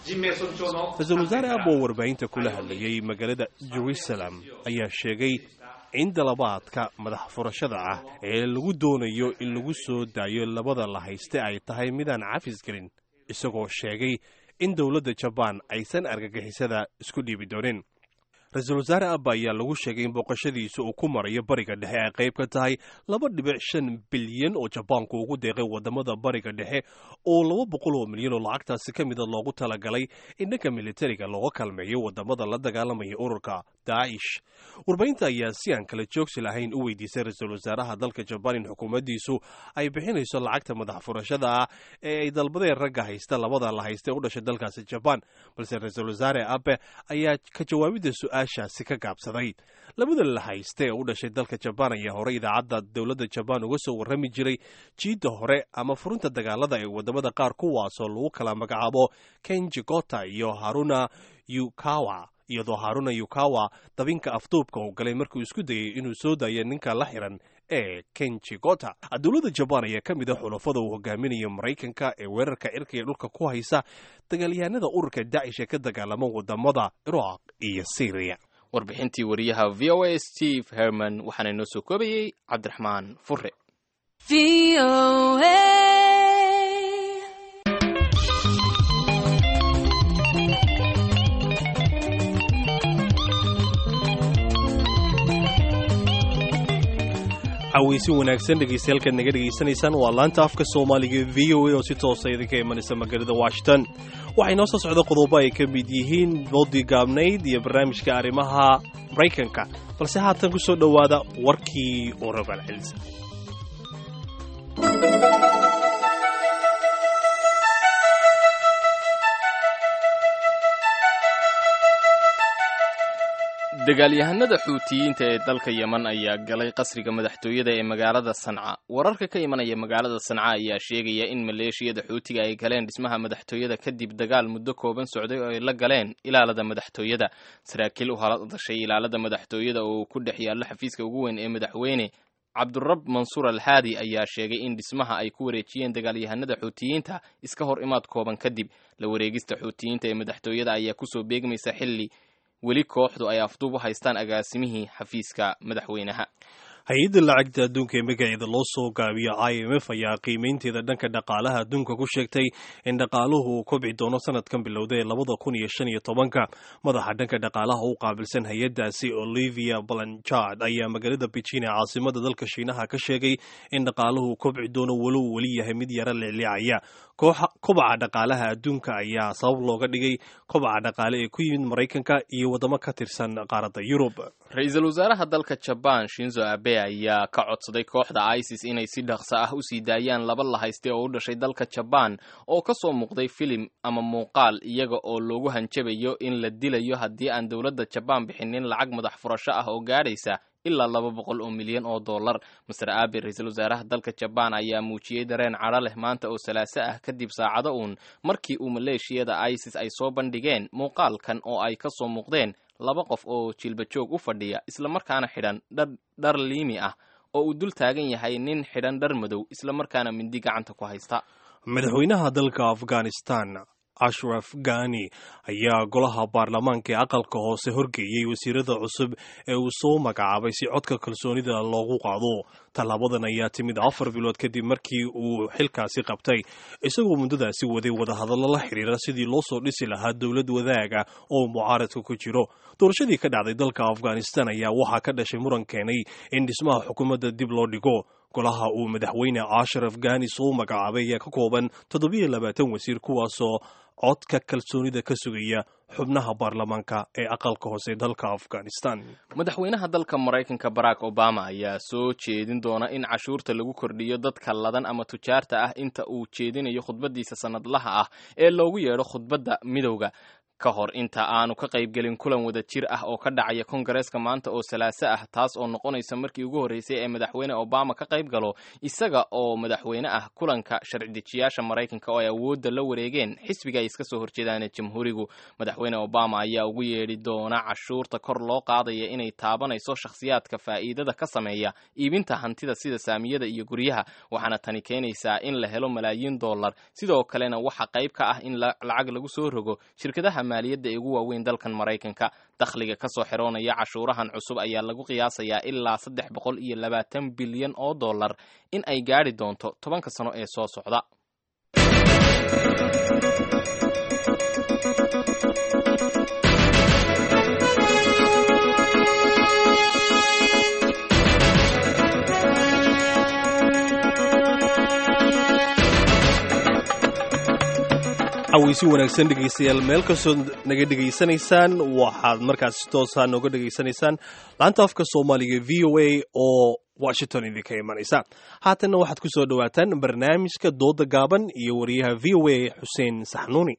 ra-iisul wasaare abe oo warbaahinta kula hadlayay magaalada jerusalem ayaa sheegay in dalabaadka madax furashada ah ee lagu doonayo in lagu soo daayo labada la hayste ay tahay midaan cafis gelin isagoo sheegay in dowladda jabaan aysan argagixisada isku dhiibi doonin ra-iisul wasaare abba ayaa lagu sheegay in booqashadiisa uu ku marayo bariga dhexe ay qayb ka tahay laba dhibic shan bilyan oo jabaanku ugu deeqay wadamada bariga dhexe oo laba boqol oo milyan oo lacagtaasi ka mida loogu talagalay in dhanka militariga looga kalmeeyo wadamada la dagaalamaya ururka daacish warbaahinta ayaa si aan kala joogsi lahayn u weydiisay ra-iisul wasaaraha dalka jabaan in xukuumaddiisu ay bixinayso lacagta madax furashada ah ee ay dalbadeen ragga haysta labada la haysta u dhashay dalkaasi jabaan balse ra-iisul wasaare abe ayaa ka jawaabidda su-aashaasi ka gaabsaday labada la hayste ee u dhashay dalka jabaan ayaa hore idaacadda dowladda jabaan uga soo warrami jiray jiidda hore ama furinta dagaalada ee wadamada qaar kuwaasoo lagu kala magacaabo kenji gota iyo haruna yukawa iyadoo haruna yukawa dabinka afduubka uu galay markuu isku dayay inuu soo daayo ninka la xiran ee kenji gota dowladda jabaan ayaa ka mid a xulafada uu hogaaminayo maraykanka ee weerarka cirka iyo dhulka ku haysa dagaalyahanada ururka daacish ee ka dagaalama wadamada iraaq iyo syriya warbixintii wariyaha v o a steve herman waxaana inoo soo koobayey cabdiraxmaan fure caweysi wanaagsan dhegeystayaal naga dhegaysanaysaan waa laanta afka soomaaliga v o a oo si toosa idinka imanaysa magaalada washington waxay noo soo socda qodobo ay ka mid yihiin boodii gaabnayd iyo barnaamijka arrimaha maraykanka balse haatan ku soo dhowaada warkii oo rogaal celisa dagaalyahanada xuutiyiinta ee dalka yeman ayaa galay qasriga madaxtooyada ee magaalada sanca wararka ka imanaya magaalada sanca ayaa sheegaya in maleeshiyada xuutiga ay galeen dhismaha madaxtooyada kadib dagaal muddo kooban socday oo ay la galeen ilaalada madaxtooyada saraakiil u hadashay ilaalada madaxtooyada oo ku dhex yaallo xafiiska ugu weyn ee madaxweyne cabdurab mansuur alhaadi ayaa sheegay in dhismaha ay ku wareejiyeen dagaalyahanada xuutiyiinta iska hor imaad kooban kadib la wareegista xuutiyiinta ee madaxtooyada ayaa kusoo beegmaysa xilli weli kooxdu ay afduub u haystaan agaasimihii xafiiska madaxweynaha hay-adda lacagta adduunka ee magaceeda loo soo gaabiyo i m f ayaa qiimaynteeda dhanka dhaqaalaha adduunka ku sheegtay in dhaqaaluhu uu kobci doono sanadkan bilowda ee labada kun iyo shan iyo tobanka madaxa dhanka dhaqaalaha u qaabilsan hay-addaasi olivia blanchard ayaa magaalada beijing ee caasimada dalka shiinaha ka sheegay in dhaqaaluhu kobci doono walow weli yahay mid yaro liclicaya kobaca dhaqaalaha adduunka ayaa sabab looga dhigay kobaca dhaqaale ee ku yimid maraykanka iyo waddamo ka tirsan qaaradda yurub ra-iisul wasaaraha dalka jabaan shinzo abe ayaa ka codsaday kooxda isis inay si dhaqso ah u sii daayaan laba la hayste oo u dhashay dalka jabaan oo ka soo muuqday filim ama muuqaal iyaga oo loogu hanjabayo in la dilayo haddii aan dowladda jabaan bixinin lacag madax furasho ah oo gaadhaysa ilaa laba boqol oo milyan oo dollar master abe ra-iisul wasaaraha dalka jabaan ayaa muujiyey dareen cadho leh maanta oo salaaso ah kadib saacado uun markii uu maleeshiyada isis ay soo bandhigeen muuqaalkan oo ay ka soo muuqdeen laba qof oo jilba joog u fadhiya islamarkaana xidhan dhar liimi ah oo uu dul taagan yahay nin xidhan dhar madow islamarkaana mindi gacanta ku haysta madaxweynaha dalka afghanistan ashraf gani ayaa golaha baarlamaanka ee aqalka hoose horgeeyey wasiirada cusub ee uu soo magacaabay si codka kalsoonida loogu qaado tallaabadan ayaa timid afar bilood kadib markii uu xilkaasi qabtay isagoo muddadaasi waday wadahadallo la xiriira sidii loo soo dhisi lahaa dowlad wadaaga oo mucaaradka ku jiro doorashadii ka dhacday dalka afghanistan ayaa waxaa ka dhashay muran keenay in dhismaha xukuumadda dib loo dhigo golaha uu madaxweyne ashraf gani soo magacaabay ayaa ka kooban toddobiyo labaatan wasiir kuwaasoo codka kalsoonida ka sugaya xubnaha baarlamaanka ee aqalka hoose dalka afghanistan madaxweynaha dalka maraykanka barack obama ayaa soo jeedin doona in cashuurta lagu kordhiyo dadka ladan ama tujaarta ah inta uu jeedinayo khudbadiisa sanadlaha ah ee loogu yeedho khudbadda midowga ka hor inta aanu ka qaybgelin kulan wada jir ah oo ka dhacaya kongareeska maanta oo salaaso ah taas oo noqonaysa markii ugu horreysay ee madaxweyne obama ka qayb galo isaga oo madaxweyne ah kulanka sharci dejiyaasha maraykanka oo ay awoodda la wareegeen xisbiga ay iska soo horjeedaan jamhuurigu madaxweyne obama ayaa ugu yeedhi doona cashuurta kor loo qaadaya inay taabanayso shakhsiyaadka faa'iidada ka sameeya iibinta hantida sida saamiyada iyo guryaha waxaana tani keenaysaa in la helo malaayiin dollar sidoo kalena waxa qayb ka ah in lacag lagu soo rogo shirkadaha maaliyadda ee ugu waaweyn dalkan maraykanka dakhliga ka soo xiroonaya cashuurahan cusub ayaa lagu qiyaasayaa ilaa saddex boqol iyo labaatan bilyan oo dollar in ay gaadhi doonto tobanka sano ee soo socda caweysi wanaagsan dhegaystayaal meel kastoo naga dhegaysanaysaan waxaad markaas toosaa nooga dhegaysanaysaan laanta afka soomaaliga v o a oo washington idinka imanaysa haatanna waxaad ku soo dhowaataan barnaamijka dooda gaaban iyo wariyaha v o a xuseen saxnuuni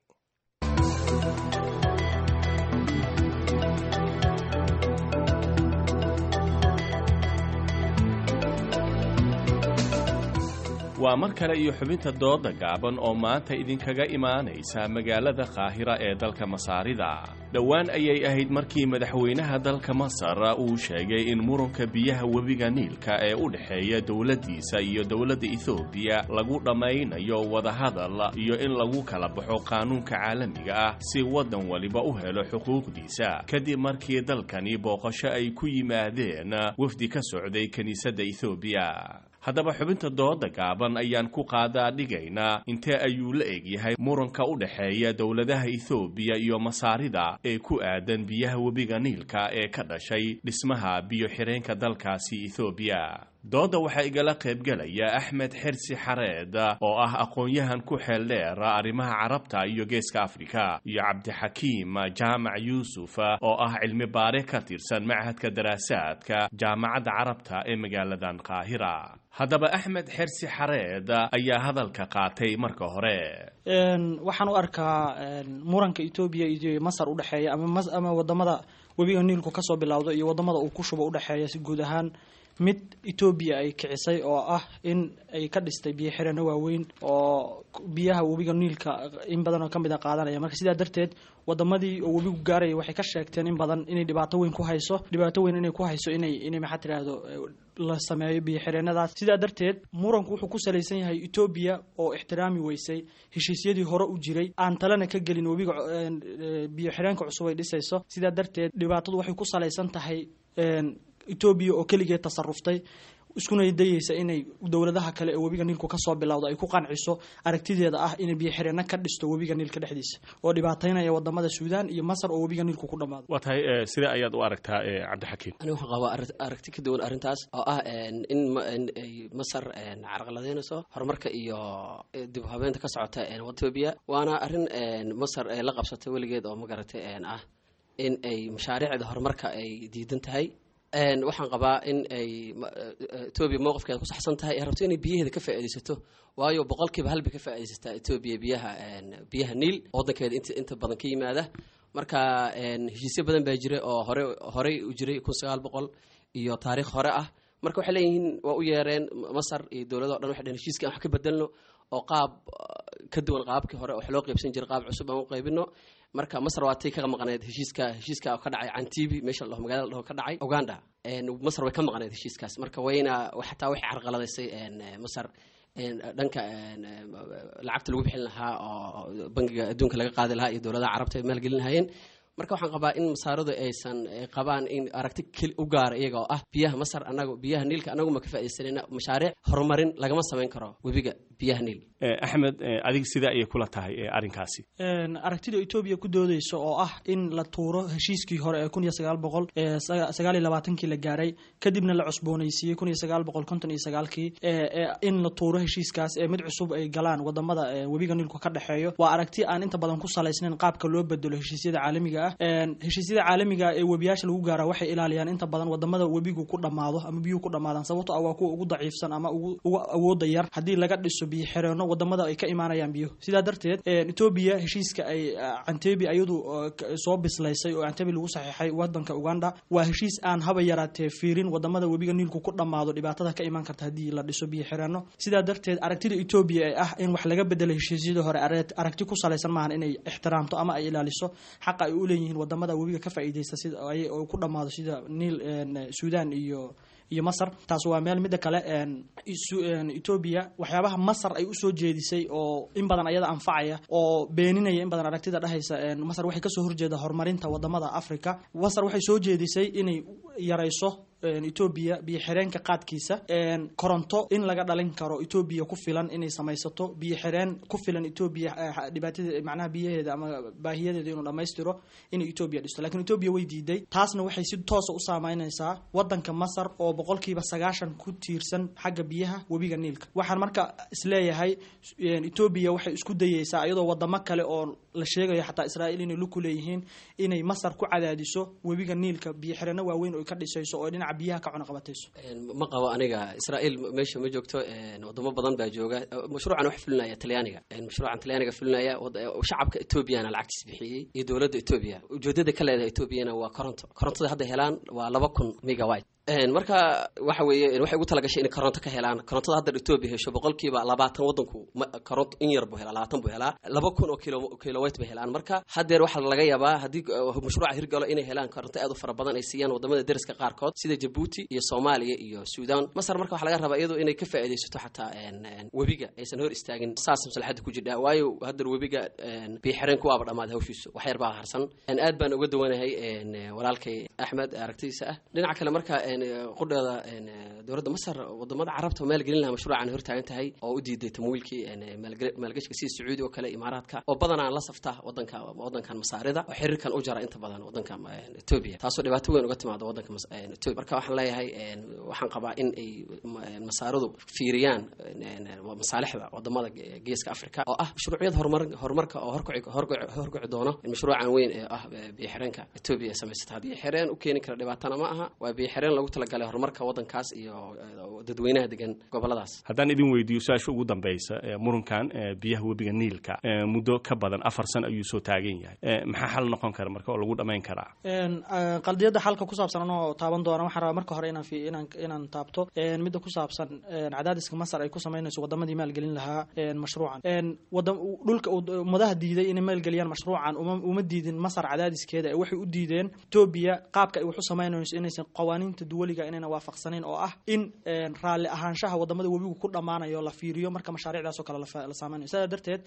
waa mar kale iyo xubinta dooda gaaban oo maanta idinkaga imaanaysa magaalada qaahira ee dalka masaarida dhowaan ayay ahayd markii madaxweynaha dalka masar uu sheegay in muranka biyaha webiga niilka ee u dhexeeya dowladdiisa iyo dowladda ethoobiya lagu dhammaynayo wadahadal iyo in lagu kala baxo qaanuunka caalamiga ah si waddan waliba u helo xuquuqdiisa kadib markii dalkani booqasho ay ku yimaadeen wafdi ka socday kiniisadda ethoobiya haddaba xubinta dooda gaaban ayaan ku qaadaa dhigaynaa intee ayuu la egyahay muranka u dhexeeya dowladaha ethoobiya iyo masaarida ee ku aadan biyaha webiga niilka ee ka dhashay dhismaha biyo-xireenka dalkaasi ethoobiya dooda waxaa igala qaybgelaya axmed xersi xareed oo ah aqoon-yahan ku xeel dheer arrimaha carabta iyo geeska afrika iyo cabdixakiim jaamac yuusuf oo ah cilmi baare ka tirsan machadka daraasaadka jaamacadda carabta ee magaaladan qaahira haddaba axmed xersi xareed ayaa hadalka qaatay marka hore waxaan u arkaa muranka etoobiya iyo masar udhexeeya ama wadamada webiga niilku kasoo bilowdo iyo wadamada uu ku shubo udhexeeya si guud ahaan mid etoobiya ay kicisay oo ah in ay ka dhistay biyo xirano waaweyn oo biyaha webiga niilka in badan oo kamid a qaadanaya marka sidaa darteed wadamadii oo webigu gaaraya waxay ka sheegteen in badan inay dhibaato weyn ku hayso dhibaato weyn inay ku hayso inay inay maxaa tirahdo la sameeyo biyo xireenadaas sidaa darteed muranku wuxuu ku salaysan yahay etoobiya oo ixtiraami weysay heshiisyadii hore u jiray aan talena ka gelin webiga biyo xireenka cusub ay dhisayso sidaa darteed dhibaatadu waxay ku salaysan tahay etoobiya oo keligeed tasaruftay iskuna dayeysa inay dowladaha kale ee webiga niilku kasoo bilowdo ay ku qanciso aragtideeda ah inay biyo xireenno ka dhisto webiga niilka dhexdiisa oo dhibaataynaya wadamada suudaan iyo masar oo webiga niilku ku dhammaado waa tahay sidee ayaad u aragtaa cabdixakiim ani waxaan qabaa aragti ka duwan arrintaas oo ah in ay masar carqaladeynayso horumarka iyo dib u habeynta ka socota etoobiya waana arrin masar la qabsatay weligeed oo magaratay ah in ay mashaariicda horumarka ay diidan tahay waxaan qabaa in ay etoobiya mowqifkeeda ku saxsan tahay ay rabto inay biyaheeda ka faa'iidaysato waayo boqolkiiba halbay ka faa'iidaysataa etoobiya biyaha biyaha niil waddankeeda inta inta badan ka yimaada marka heshiisyo badan baa jira oo hore horey u jiray kun sagaal boqol iyo taariikh hore ah marka waxay leeyihiin waa u yeereen masar iyo dowlado o dhan waxay dhaheen heshiiska aan wax ka bedelno oo qaab ka duwan qaabkii hore wax loo qaybsan jiray qaab cusub aan u qaybino marka masar waa tay kaga maqneed heshiiska heshiiska ka dhacay cantibi meesha la dhaho magaalada la dhaho ka dhacay uganda masar way ka maqneed heshiiskaas marka wayna xataa waxay carqaladaysay masar dhanka lacagta lagu bixin lahaa oo bangiga adduunka laga qaadi lahaa iyo dowladaha carabta ay maalgelin lahaayeen marka waxaan qabaa in masaaradu aysan qabaan in aragti keli u gaara iyaga oo ah biyaha masar anagu biyaha niilka anagu ma ka faaidaysanayna mashaariic horumarin lagama samayn karo webiga biyaha niil axmed adiga sidee ayay kula tahay arrinkaasi aragtida etoobiya ku doodeysa oo ah in la tuuro heshiiskii hore ee kun iyo sagaal boqol sagaal iyo labaatankii la gaaray kadibna la cusboonaysiiyey kun iyo sagaal boqol konton iyo sagaalkii in la tuuro heshiiskaas ee mid cusub ay galaan wadamada webiga niilku ka dhexeeyo waa aragti aan inta badan ku salaysnayn qaabka loo bedelo heshiisyada caalamiga ah ah heshiisyada caalamiga ee webiyaasha lagu gaara waxay ilaaliyaan inta badan wadamada webigu ku dhammaado ama biyuhu ku dhammaadaan sababto ah waa kuwa ugu daciifsan ama ugu ugu awooda yar haddii laga dhiso biyo xireenno wadamada ay ka imaanayaan biyo sidaa darteed etoobiya heshiiska ay cantebi ayadu soo bislaysay oo cantebi lagu saxiixay wadanka uganda waa heshiis aan haba yaraatee fiirin wadamada webiga niilku ku dhammaado dhibaatada ka imaan karta haddii la dhiso biyo xireenno sidaa darteed aragtida etoobiya ee ah in wax laga bedelo heshiisyadii hore aragti ku salaysan maahan inay ixtiraamto ama ay ilaaliso xaqa ay u leeyihiin wadamada webiga ka faa'iidaysta sida ay ku dhammaado sida niil suudan iyo iyo masar taas waa meel midda kale etoobiya waxyaabaha masar ay usoo jeedisay oo in badan ayada anfacaya oo beeninaya in badan aragtida dhehaysa masar waxay kasoo horjeeda horumarinta wadamada africa masar waxay soo jeedisay inay yarayso etoobiya biyo xireenka qaadkiisa koronto in laga dhalin karo etoobiya ku filan inay samaysato biyo xireen ku filan etoobiya dhibaatada macnaha biyaheeda ama baahiyadeeda inuu dhammaystiro inay etoobiya dhisto lakiin etoobiya way diiday taasna waxay si toosa u saameynaysaa wadanka masar oo boqolkiiba sagaashan ku tiirsan xagga biyaha webiga niilka waxaan marka isleeyahay etoobiya waxay isku dayeysaa iyadoo wadamo kale oo la sheegayo xataa israa'iil inay luku leeyihiin inay masar ku cadaadiso webiga niilka biyo xireenno waaweyn oo ka dhisayso oo dhinaca biyaha ka cunaqabatayso ma qabo aniga israa'iil meesha ma joogto wadamo badan baa jooga mashruucan wax fulinaya talyaaniga mashruucan talyaaniga fulinaya shacabka etoobiyana lacagtiis bixiyey iyo dowladda etoobiya ujeedada ka leedahay etoobiyana waa koronto korontada hadda helaan waa laba kun megawite marka waxa weeye waxay ugu talagashay inay koronto ka helaan korontada hadda etoobiya hesho boqolkiiba labaatan wadanku koronto in yar buu helaa labaatan buu helaa laba kun oo kilo kilowayt bay helaan marka haddeer waxaa laga yaabaa haddii mashruuca hirgalo inay helaan koronto aad u fara badan ay siiyaan wadamada deriska qaarkood sida jabuuti iyo soomaaliya iyo suudan masar marka waxaa laga rabaa iyadoo inay ka faa'iidaysato xataa webiga aysan hor istaagin saas maslaxadda ku jirdha waayo haddeer webiga biyo xireenku waaba dhammaaday hawshiisu wax yar baa harsan aad baan uga dawanahay walaalkay axmed aragtidiisa ah dhinaca kale marka qudheeda dowladda masar wadamada carabta maalgelin laha mashruucan hortaagan tahay oo u diiday tamwiilkii maalgashka sida sacuudi oo kale imaaraadka oo badanaa la safta wadanka wadankan masaarida oo xiriirkan u jara inta badan wadanka etoobiya taasoo dhibaato weyn uga timaado wadanka etoobiya marka waxaan leeyahay waxaan qabaa in ay masaaridu fiiriyaan masaalixda wadamada geeska africa oo ah mashruucyada horumar horumarka oo horgoci doono mashruucan weyn ee ah biyo xireenka etoobiya samaysata biyo xireen u keeni kara dhibaatana ma aha waa biyo xireen lagu talagalay horumarka wadankaas iyo dadweynaha degan goboladaas haddaan idin weydiiyo su-aasha ugu dambaysa murunkan biyaha webiga niilka muddo ka badan afar san ayuu soo taagan yahay maxaa xal noqon kara marka oo lagu dhamayn karaa qaldiyada xalka ku saabsan anoo taaban doona waxaan rabaa marka hore inaan inaan inaan taabto midda ku saabsan cadaadiska masar ay ku samaynayso wadamadii maalgelin lahaa mashruucan wada dhulka ummadaha diiday inay maalgeliyaan mashruucan uma uma diidin masar cadaadiskeeda waxay u diideen etoobiya qaabka ay wax u samaynayso inaysan qawaaniinta duwaliga inayna waafaqsanayn oo ah in raalli ahaanshaha wadamada webigu ku dhammaanayo la fiiriyo marka mashaariicdaas oo kale la saameynayo sidaa darteed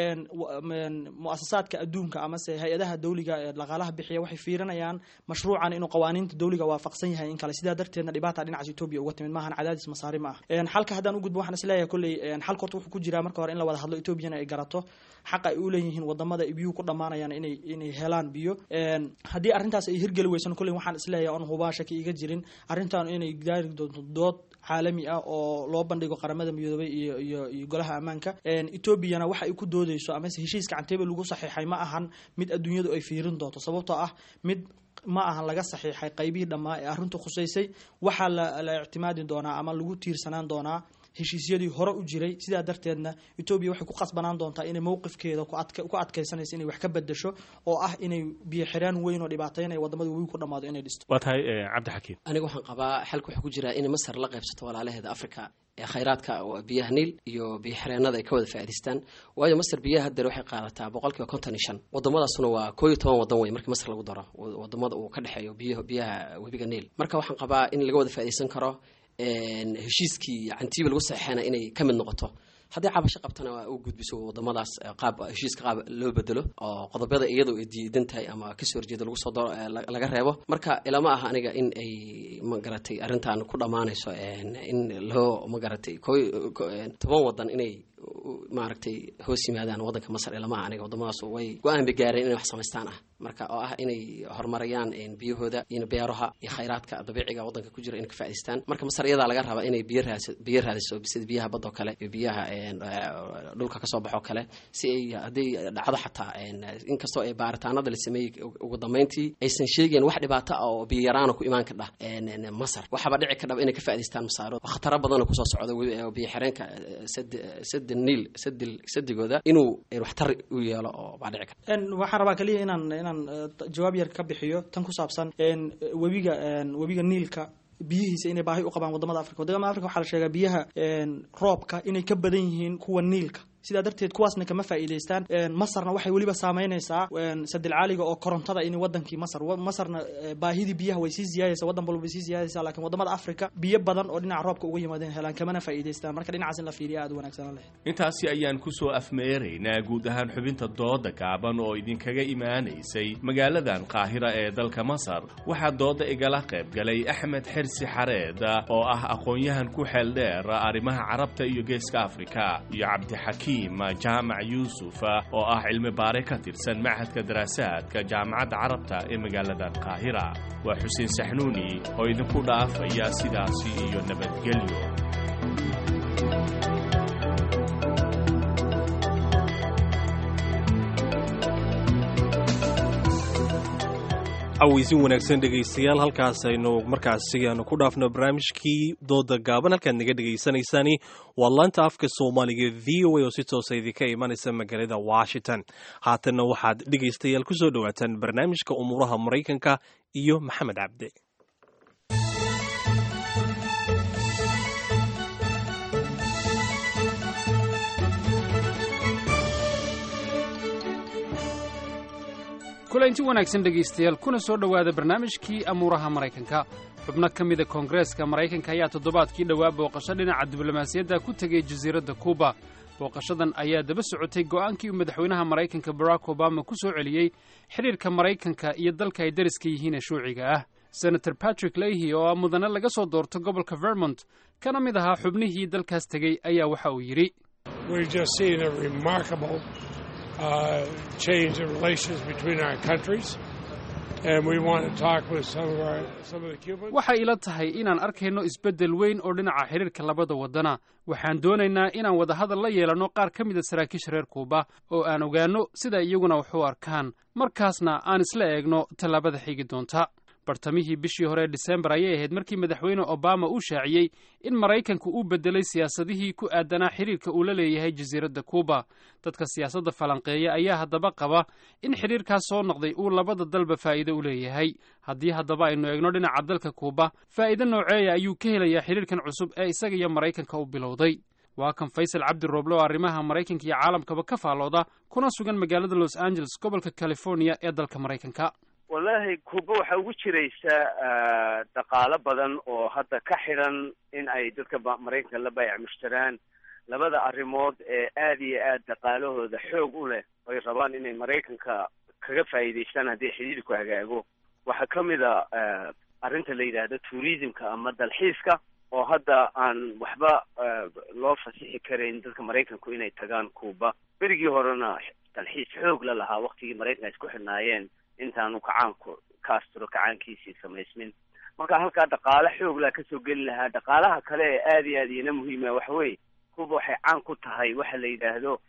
muasasaadka adduunka amase hay-adaha dawliga ee dhaqaalaha bixiya waxay fiirinayaan mashruucan inuu qawaaniinta dawliga waafaqsan yahay in kale sidaa darteedna dhibaata dhinacaas etoobiya uga timid maahan cadaadis masaari ma ah xalka haddaan u gudbo waxaan isleeyahay kolley xalka horta wuxuu ku jiraa marka hore in la wada hadlo etoobiyana ay garato xaqa ay u leeyihiin wadamada biyuhu ku dhammaanayaan inay inay helaan biyo haddii arrintaas ay hirgeli weysan kolley waxaan isleeyahay on hubaa shaki iga jirin arrintan inay gaari doonto dood caalami ah oo loo bandhigo qaramada midoobay iyo iyo iyo golaha ammaanka etoobiyana waxa ay ku doodeyso amase heshiiska cantebe lagu saxiixay ma ahan mid adduunyadu ay fiirin doonto sababtoo ah mid ma ahan laga saxiixay qaybihii dhammaa ee arrintu khusaysay waxaa la la ictimaadi doonaa ama lagu tiirsanaan doonaa heshiisyadii hore u jiray sidaa darteedna etoobiya waxay ku qasbanaan doontaa inay mowqifkeeda ku adkaysanayso inay wax ka bedasho oo ah inay biyo xiraan weyn oo dhibaateynaya wadamada webi ku dhammaado inay dhisto waa tahay cabdixakiim aniga waxaan qabaa xalka wuxuu ku jiraa in masar la qaybsato walaalaheeda africa ee khayraadka biyaha niil iyo biyo xireenada ay ka wada faa'idaystaan waayo masar biyaha haddeer waxay qaadataa boqolkiiba konton iyo shan wadamadaasuna waa koo iyo toban wadan wey markii masar lagu daro wadamada uu ka dhexeeyo biyo biyaha webiga niil marka waxaan qabaa in laga wada faa'iidaysan karo heshiiskii cantiiba lagu saxeexana inay ka mid noqoto haddii cabasho qabtana waa u gudbiso wadamadaas qaab heshiiska qaab loo bedelo oo qodobada iyadoo ay diidan tahay ama kasoo horjeeda lagu soo daro laga reebo marka ilama aha aniga in ay magaratay arrintan ku dhammaanayso in loo magaratay ko toban wadan inay maaragtay hoos yimaadaan wadanka masar ilama aha aniga wadamadaas way go-aan bay gaareen inay wax samaystaan ah marka oo ah inay horumarayaan biyahooda iyo beeraha iyo khayraadka dabiiciga waddanka ku jira inay ka faa'idaystaan marka masar iyadaa laga rabaa inay biyo raas biyo raadiso sida biyaha badda oo kale iyo biyaha dhulka kasoo baxo kale si ay hadday dhacdo xataa inkastoo ay baaritaanada la sameeyey ugu dambeyntii aysan sheegeen wax dhibaato ah oo biyo yaraana ku imaan kadhah masar waxaaba dhici kadhaba inay ka faa'idaystaan masaarood khataro badan oo kusoo socda biyo xireenka sad niil sadil sadigooda inuu waxtar u yeelo oo baa dhici kara waxaan rabaa kaliya inaan inaan jawaab yar ka bixiyo tan ku saabsan webiga webiga niilka biyihiisa inay baahi u qabaan wadamada africa wadamada africa waxaa la sheegaa biyaha roobka inay ka badan yihiin kuwa niilka sidaa darteed kuwaasna kama faa'iidaystaan masarna waxay weliba saameynaysaa sadilcaaliga oo korontada in wadankii masar masarna baahidii biyaha way sii ziyaadaysa wadan walba way sii ziyaadaysa laakiin wadamada africa biyo badan oo dhinaca roobka uga yimaadeen helaan kamana faa'iidaystaan marka dhinacaas in la fiiriya aad u wanaagsanaan lahayd intaasi ayaan ku soo afmeeraynaa guud ahaan xubinta dooda gaaban oo idinkaga imaanaysay magaaladan qaahira ee dalka masar waxaa dooda igala qayb galay axmed xersi xareed oo ah aqoon-yahan ku xeel dheer arrimaha carabta iyo geeska afrika iyo cabdixakiim jaamac yuusuf oo ah cilmi baare ka tirsan machadka daraasaadka jaamacadda carabta ee magaaladan qaahira waa xuseen saxnuuni oo idinku dhaafaya sidaasi iyo nabadgelyo cawaysin wanaagsan dhegaystayaal halkaas aynu markaasi aanu ku dhaafno barnaamijkii dooda gaaban halkaad naga dhegaysanaysaani waa laanta afka soomaaliga v o a oo si toosa idinka imanaysa magaalada washington haatanna waxaad dhegaystayaal ku soo dhowaataan barnaamijka umuuraha maraykanka iyo maxamed cabde kulanti wanaagsan dhegaystayaal kuna soo dhowaada barnaamijkii amuuraha maraykanka xubno ka mida koongareeska maraykanka ayaa toddobaadkii dhowaa booqasho dhinaca diblomaasiyadda ku tegay jasiiradda kuuba booqashadan ayaa daba socotay go'aankii uu madaxweynaha maraykanka barack obama ku soo celiyey xidhiirka maraykanka iyo dalka ay dariska yihiin ee shuuciga ah senator patrick leahy oo ah mudane laga soo doorto gobolka vermont kana mid ahaa xubnihii dalkaas tegey ayaa waxa uu yidhi uh, change in relations between our countries. And we want to talk with some of our some of the Cubans. waxay ila tahay inaan arkayno isbeddel weyn oo dhinaca xidhiirka labada waddana waxaan doonaynaa inaan wadahadal la yeelanno qaar ka mida saraakiisha reer kuuba oo aan ogaanno sida iyaguna wax u arkaan markaasna aan isla eegno tallaabada xigi doonta bartamihii bishii hore ee disembar ayay ahayd markii madaxweyne obama uu shaaciyey in maraykanku uu beddelay siyaasadihii ku aadanaa xidhiirka uu la leeyahay jasiiradda kuuba dadka siyaasadda falanqeeya ayaa haddaba qaba in xidhiirkaas soo noqday uu labada dalba faa'iido u leeyahay haddii haddaba aynu eegno dhinaca dalka kuuba faa'iido nooceeya ayuu ka helayaa xidhiirkan cusub ee isaga iyo maraykanka u bilowday waa kan faysal cabdi rooble oo arrimaha maraykanka iyo caalamkaba ka faallooda kuna sugan magaalada los angeles gobolka california ee dalka maraykanka wallaahi kuuba waxaa ugu jiraysa dhaqaalo badan oo hadda ka xidhan in ay dadka maraykanka la baayac mushtaraan labada arrimood ee aada iyo aada dhaqaalahooda xoog u leh ay rabaan inay maraykanka kaga faa'iidaystaan haddii xidhiidhku hagaago waxaa ka mid a arrinta la yidhaahdo tourismka ama dalxiiska oo hadda aan waxba loo fasixi karayn dadka maraykanku inay tagaan kuuba berigii horena dalxiis xoog la lahaa waktigii maraykanka isku xidhnaayeen intaanu kacaanku castro kacaankiisii samaysmin marka halkaa dhaqaale xoog laa kasoo geli lahaa dhaqaalaha kale ee aada iyo aada iyana muhiima waxa weye kuba waxay caan ku tahay waxa la yidhaahdo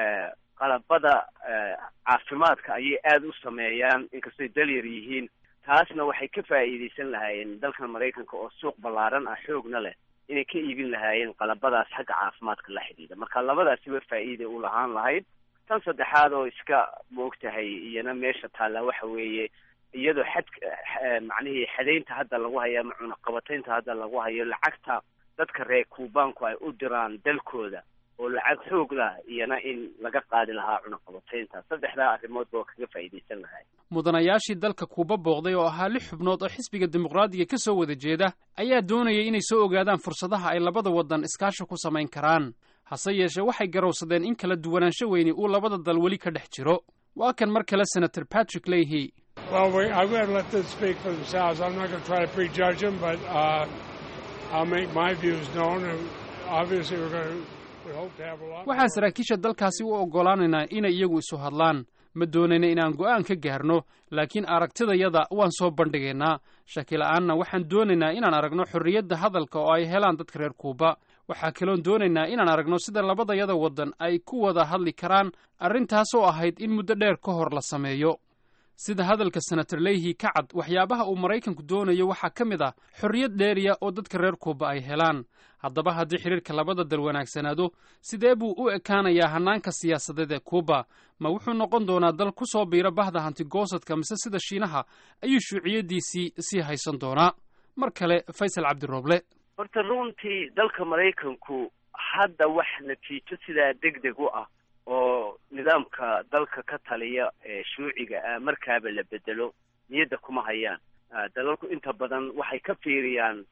qalabada caafimaadka ayay aada u sameeyaan inkastoy dalyar yihiin taasna waxay ka faa'iidaysan lahaayeen dalkan maraykanka oo suuq ballaaran ah xoogna leh inay ka iibin lahaayeen qalabadaas xagga caafimaadka la xidhiidha marka labadaasiba faa'iida u lahaan lahayd tan saddexaad oo iska moogtahay iyana meesha taallaa waxa weeye iyadoo xad macnihii xadaynta hadda lagu hayo ama cunaqabataynta hadda lagu hayo lacagta dadka reer kuubaanku ay u diraan dalkooda oo lacag xoog lah iyana in laga qaadi lahaa cunaqabataynta saddexdaa arrimoodba oo kaga faa'iidaysan lahay mudanayaashii dalka kuuba booqday oo ahaa lix xubnood oo xisbiga dimuqraadiga ka soo wada jeeda ayaa doonayay inay soo ogaadaan fursadaha ay labada waddan iskaashi ku samayn karaan hase yeeshee waxay garowsadeen in kala duwanaansho weyni uu labada dal weli ka dhex jiro waa kan mar kale senator patrick leahy Well, we, I'm going to let them speak for themselves. I'm not going to try to prejudge them, but uh, I'll make my views known. And obviously, we're going to we hope to have a lot. waxaan saraakiisha dalkaasi u oggolaanaynaa inay iyagu isu hadlaan ma doonayna inaan go'aan ka gaarno laakiin aragtidayada waan soo bandhigaynaa shakila'aanna waxaan doonaynaa inaan aragno xorriyadda hadalka oo ay helaan dadka reer kuuba waxaa kaloon doonaynaa inaan aragno sida labadayada waddan ay ku wada hadli karaan arrintaas oo ahayd in muddo dheer ka hor la sameeyo sida hadalka senator leyhi ka cad waxyaabaha uu maraykanku doonayo waxaa ka mid ah xorriyad dheeriya oo dadka reer kuuba ay helaan haddaba haddii xidhiirka labada dal wanaagsanaado sidee buu u ekaanayaa hannaanka siyaasadeed ee kuuba ma wuxuu noqon doonaa dal ku soo biira bahda hantigoosadka mise sida shiinaha ayuu shuuciyaddiisii sii haysan doonaa mar kale faysal cabdirooble horta runtii dalka maraykanku hadda wax natiijo sidaa deg deg u ah oo nidaamka dalka ka taliya ee shuuciga ah markaaba la bedelo niyadda kuma hayaan dalalku inta badan waxay ka fiiriyaan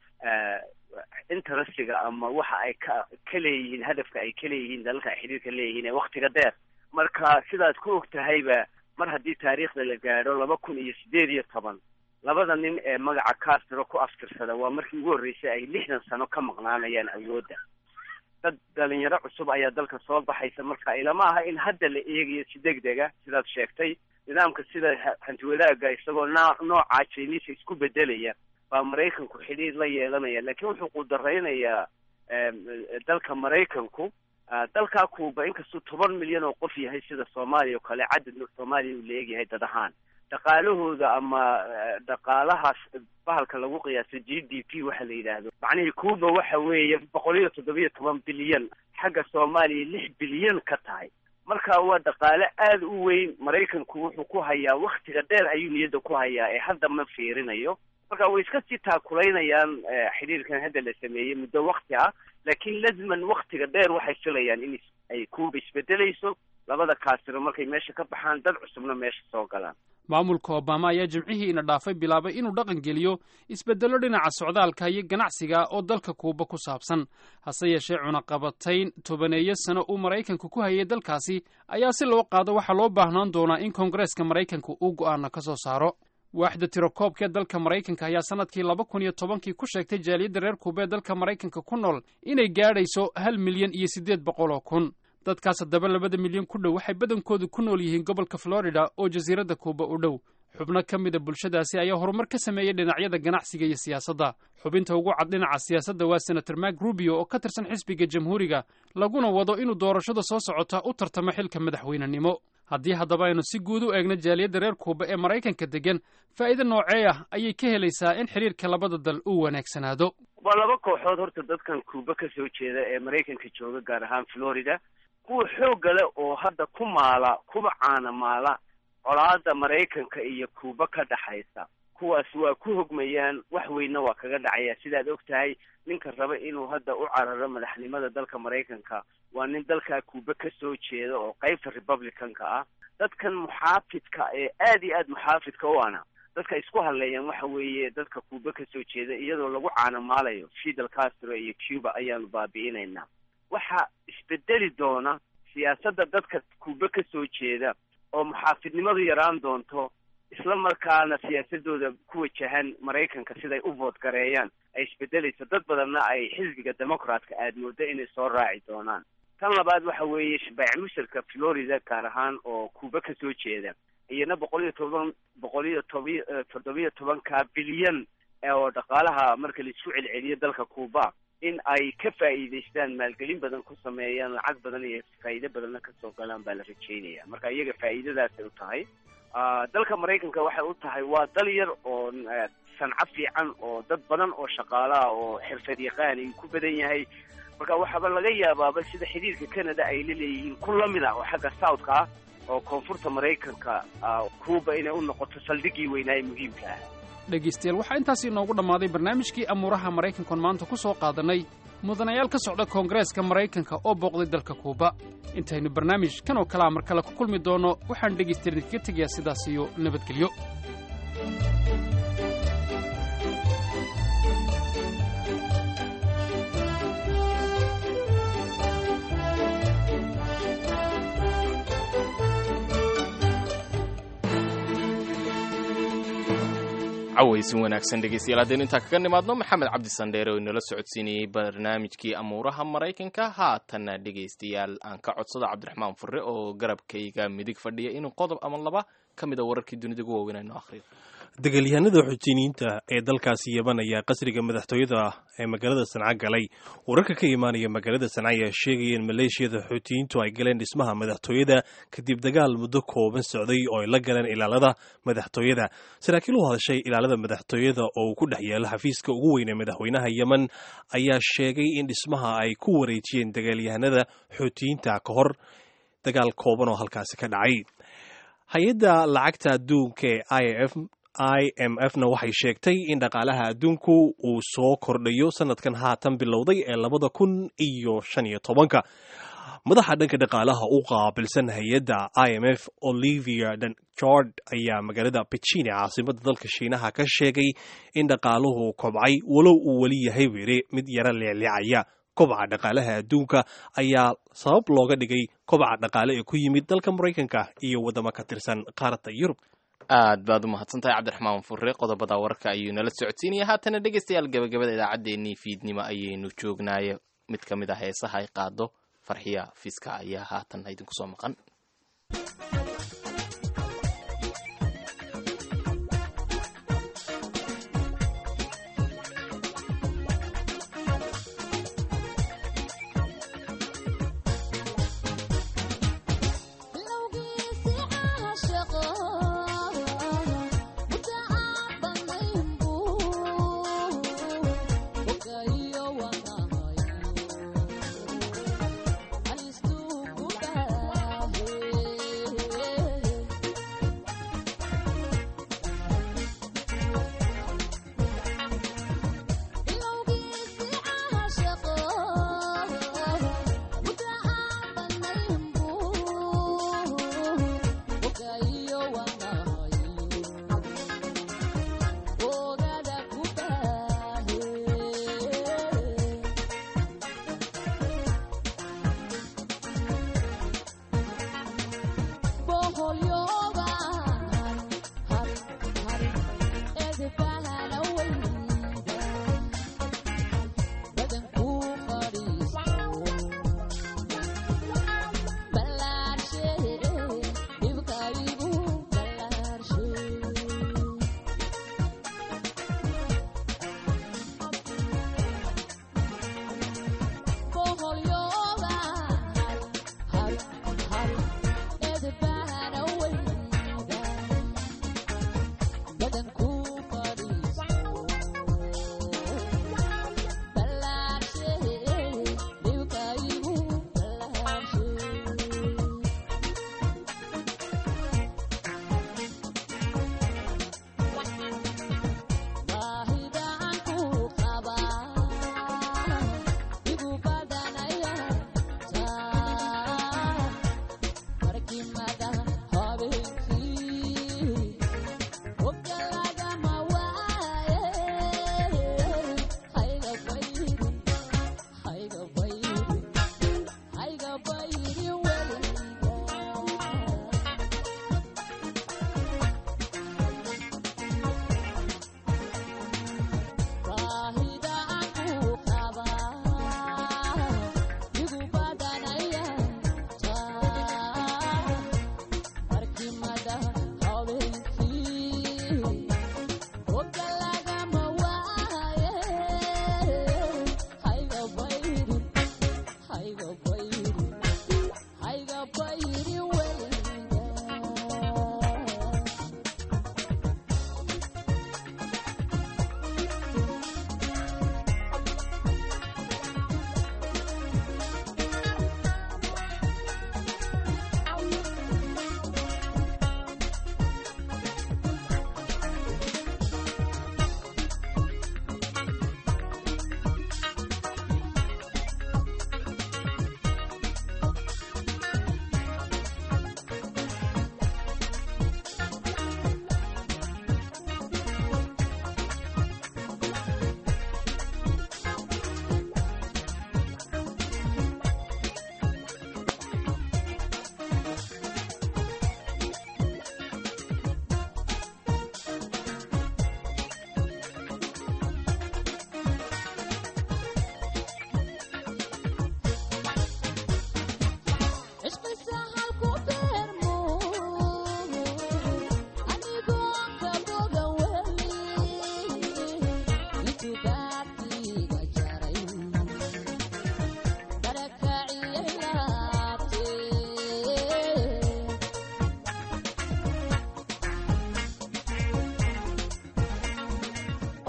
interestiga ama waxa ay ka ka leeyihiin hadafka ay ka leeyihiin dalalka ay xidhiirka leeyihiin ee waktiga dheer marka sidaad ku og tahayba mar haddii taariikhda la gaadho laba kun iyo sideed iyo toban labada nin ee magaca castro ku aftirsada waa markii ugu horreysay ay lixdan sano ka maqnaanayaan awoodda dad dhalinyaro cusub ayaa dalka soo baxaysa marka ilama aha in hadda la eegayo si deg dega sidaad sheegtay nidaamka sida hanti wadaagga isagoo noo noocaa chinisa isku bedelaya baa maraykanku xidhiir la yeelanaya laakiin wuxuu qudaraynayaa dalka maraykanku dalkaa kuuba inkastuu toban milyan oo qof yahay sida soomaaliya oo kale cadad soomaaliya uu la eegyahay dad ahaan dhaqaalahooda ama dhaqaalahaas bahalka lagu qiyaasa g d p waxa la yidhaahdo macnihii cuuba waxa weeye boqol iyo toddobiyo toban bilyan xagga soomaaliya lix bilyan ka tahay marka waa dhaqaale aada u weyn maraykanku wuxuu ku hayaa waktiga dheer ayuu niyadda ku hayaa ee hadda ma fiirinayo marka way iska sii taakulaynayaan xidhiirkan hadda la sameeyey muddo wakti ah laakiin lazman waktiga dheer waxay filayaan in ay cuuba isbedelayso labada kaasiro markay meesha ka baxaan dad cusubna meesha soo galaan maamulka obama ayaa jimcihii ina dhaafay bilaabay inuu dhaqan geliyo isbeddello dhinaca socdaalka iyo ganacsiga oo dalka kuuba ku saabsan hase yeeshee cunaqabatayn tobaneeyo sano uu maraykanku ku hayay dalkaasi ayaa si loo qaado waxaa loo baahnaan doonaa in koongareeska maraykanku uu go'aana ka soo saaro waaxda tirakoobka ee dalka maraykanka ayaa sanadkii laba kun iyo tobankii ku sheegtay jaaliyadda reer kuuba ee dalka maraykanka ku nool inay gaadhayso hal milyan iyo siddeed boqol oo kun dadkaas haddaba labada milyan ku dhow waxay badankoodu ku nool yihiin gobolka florida oo jasiiradda kuuba u dhow xubno ka mida bulshadaasi ayaa horumar ka sameeyey dhinacyada ganacsiga iyo siyaasadda xubinta ugu cad dhinaca siyaasadda waa senator mak rubio oo ka tirsan xisbiga jamhuuriga laguna wado inuu doorashada soo socota u tartamo xilka madaxweynenimo haddii haddaba aynu si guud u eegno jaaliyadda reer kuuba ee maraykanka degan faa'iido noocee ah ayay ka helaysaa in xidhiirka labada dal uu wanaagsanaado waa laba kooxood horta dadkan kuuba ka soo jeeda ee maraykanka jooga gaar ahaan florida kuwa xoogga leh oo hadda ku maala kuba caana maala colaada maraykanka iyo kuuba ka dhaxaysa kuwaas waa ku hogmayaan wax weynna waa kaga dhacaya sidaad og tahay ninka raba inuu hadda u cararo madaxnimada dalka maraykanka waa nin dalkaa kuuba ka soo jeeda oo qaybta republicanka ah dadkan muxaafidka ee aad iyo aad muxaafidka u ana dadka isku hadleeyaan waxa weeye dadka kuuba ka soo jeeda iyadoo lagu caanamaalayo fidel castro iyo cuba ayaanu baabi'inaynaa waxa isbedeli doona siyaasadda dadka kuuba ka soo jeeda oo muxaafidnimadu yaraan doonto isla markaana siyaasadooda ku wajahan maraykanka siday u vood gareeyaan ay isbedelayso dad badanna ay xisbiga democratka aad moodo inay soo raaci doonaan tan labaad waxa weeye baycmusharka florida gaar ahaan oo kuuba ka soo jeeda iyana boqol iyo toban boqol iyo tobi toddobiyo tobanka bilyan oo dhaqaalaha marka laisku celceliyo dalka kuuba in ay ka faa'iidaystaan maalgelin badan ku sameeyaan lacag badan iyo faa'iido badanna kasoo galaan baa la rajeynaya marka iyaga faa'iidadaasay u tahay dalka maraykanka waxay u tahay waa dal yar oo sanco fiican oo dad badan oo shaqaalaha oo xirfad yaqaan ay ku badan yahay marka waxaaba laga yaabaaba sida xidhiirka canada ay la leeyihiin ku lamid ah oo xagga southka ah oo koonfurta maraykanka cuuba inay u noqoto saldhiggii weynaa ee muhiimka ah dhegaystayaal waxaa intaas inoogu dhammaaday barnaamijkii amuuraha maraykankoon maanta ku soo qaadannay mudanayaal ka socda koongareeska maraykanka oo booqday dalka kuuba intaynu barnaamij kan oo kalea mar kale ku kulmi doonno waxaan dhegaystayaal idinkaga tegayaa sidaas iyo nabadgelyo cawaysin wanaagsan dhegeystayaal haddaynu intaa kaga nimaadno maxamed cabdi sandheere oo inala socodsiinayey barnaamijkii amuuraha maraykanka haatanna dhegeystayaal aan ka codsado cabdiraxmaan furre oo garabkayga midig fadhiya inuu qodob ama laba ka mid a wararkii dunida ugu waaweyn aynu akhriyo dagaalyahanada xuutiiniyiinta ee dalkaasi yeban ayaa qasriga madaxtooyada ee magaalada sanca galay wararka ka imaanaya magaalada sanca ayaa sheegaya in maleeshiyada xuutiyiintu ay galeen dhismaha madaxtooyada kadib dagaal muddo kooban socday oo ay la galeen ilaalada madaxtooyada saraakiil u hadashay ilaalada madaxtooyada oo uu ku dhex yaalo xafiiska ugu weyn ee madaxweynaha yemen ayaa sheegay in dhismaha ay ku wareejiyeen dagaalyahanada xuutiyiinta ka hor dagaal kooban oo halkaasi ka dhacay hay-adda lacagta adduunka ee i f i m f na waxay sheegtay in dhaqaalaha adduunku uu soo kordhayo sanadkan haatan bilowday ee labada kun iyo shan iyo tobanka madaxa dhanka dhaqaalaha u qaabilsan hay-adda i m f olivia jord ayaa magaalada bejine caasimada dalka shiinaha ka sheegay in dhaqaaluhu kobcay walow uu weli yahay were mid yaro leecleecaya kobaca dhaqaalaha adduunka ayaa sabab looga dhigay kobaca dhaqaale ee ku yimid dalka maraykanka iyo waddamo ka tirsan qaaradda yurub aad baad u mahadsantahay cabdiraxmaan furre qodobada wararka ayuu nala socodsiinaya haatana dhegeystayaal gabagabada idaacaddeenii fiidnimo ayaynu joognaaye mid ka mid ah heesaha ay qaado farxiya fiiska ayaa haatan idinku soo maqan Alistu kubah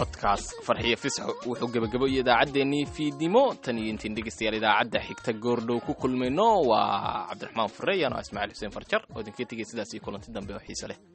codkaas farxiyo fisxo wuxuu gebagabo iyo idaacaddeenii fiidnimo tan iyo intiin dhegeystayaal idaacadda xigta goordhow ku kulmayno waa cabdiraxmaan fureyan oo ismaaciil xuseen farjar oo idinka tegay sidaas iyo kulanti dambe oo xiise leh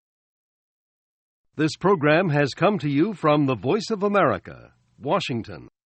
This program has come to you from the Voice of America, Washington.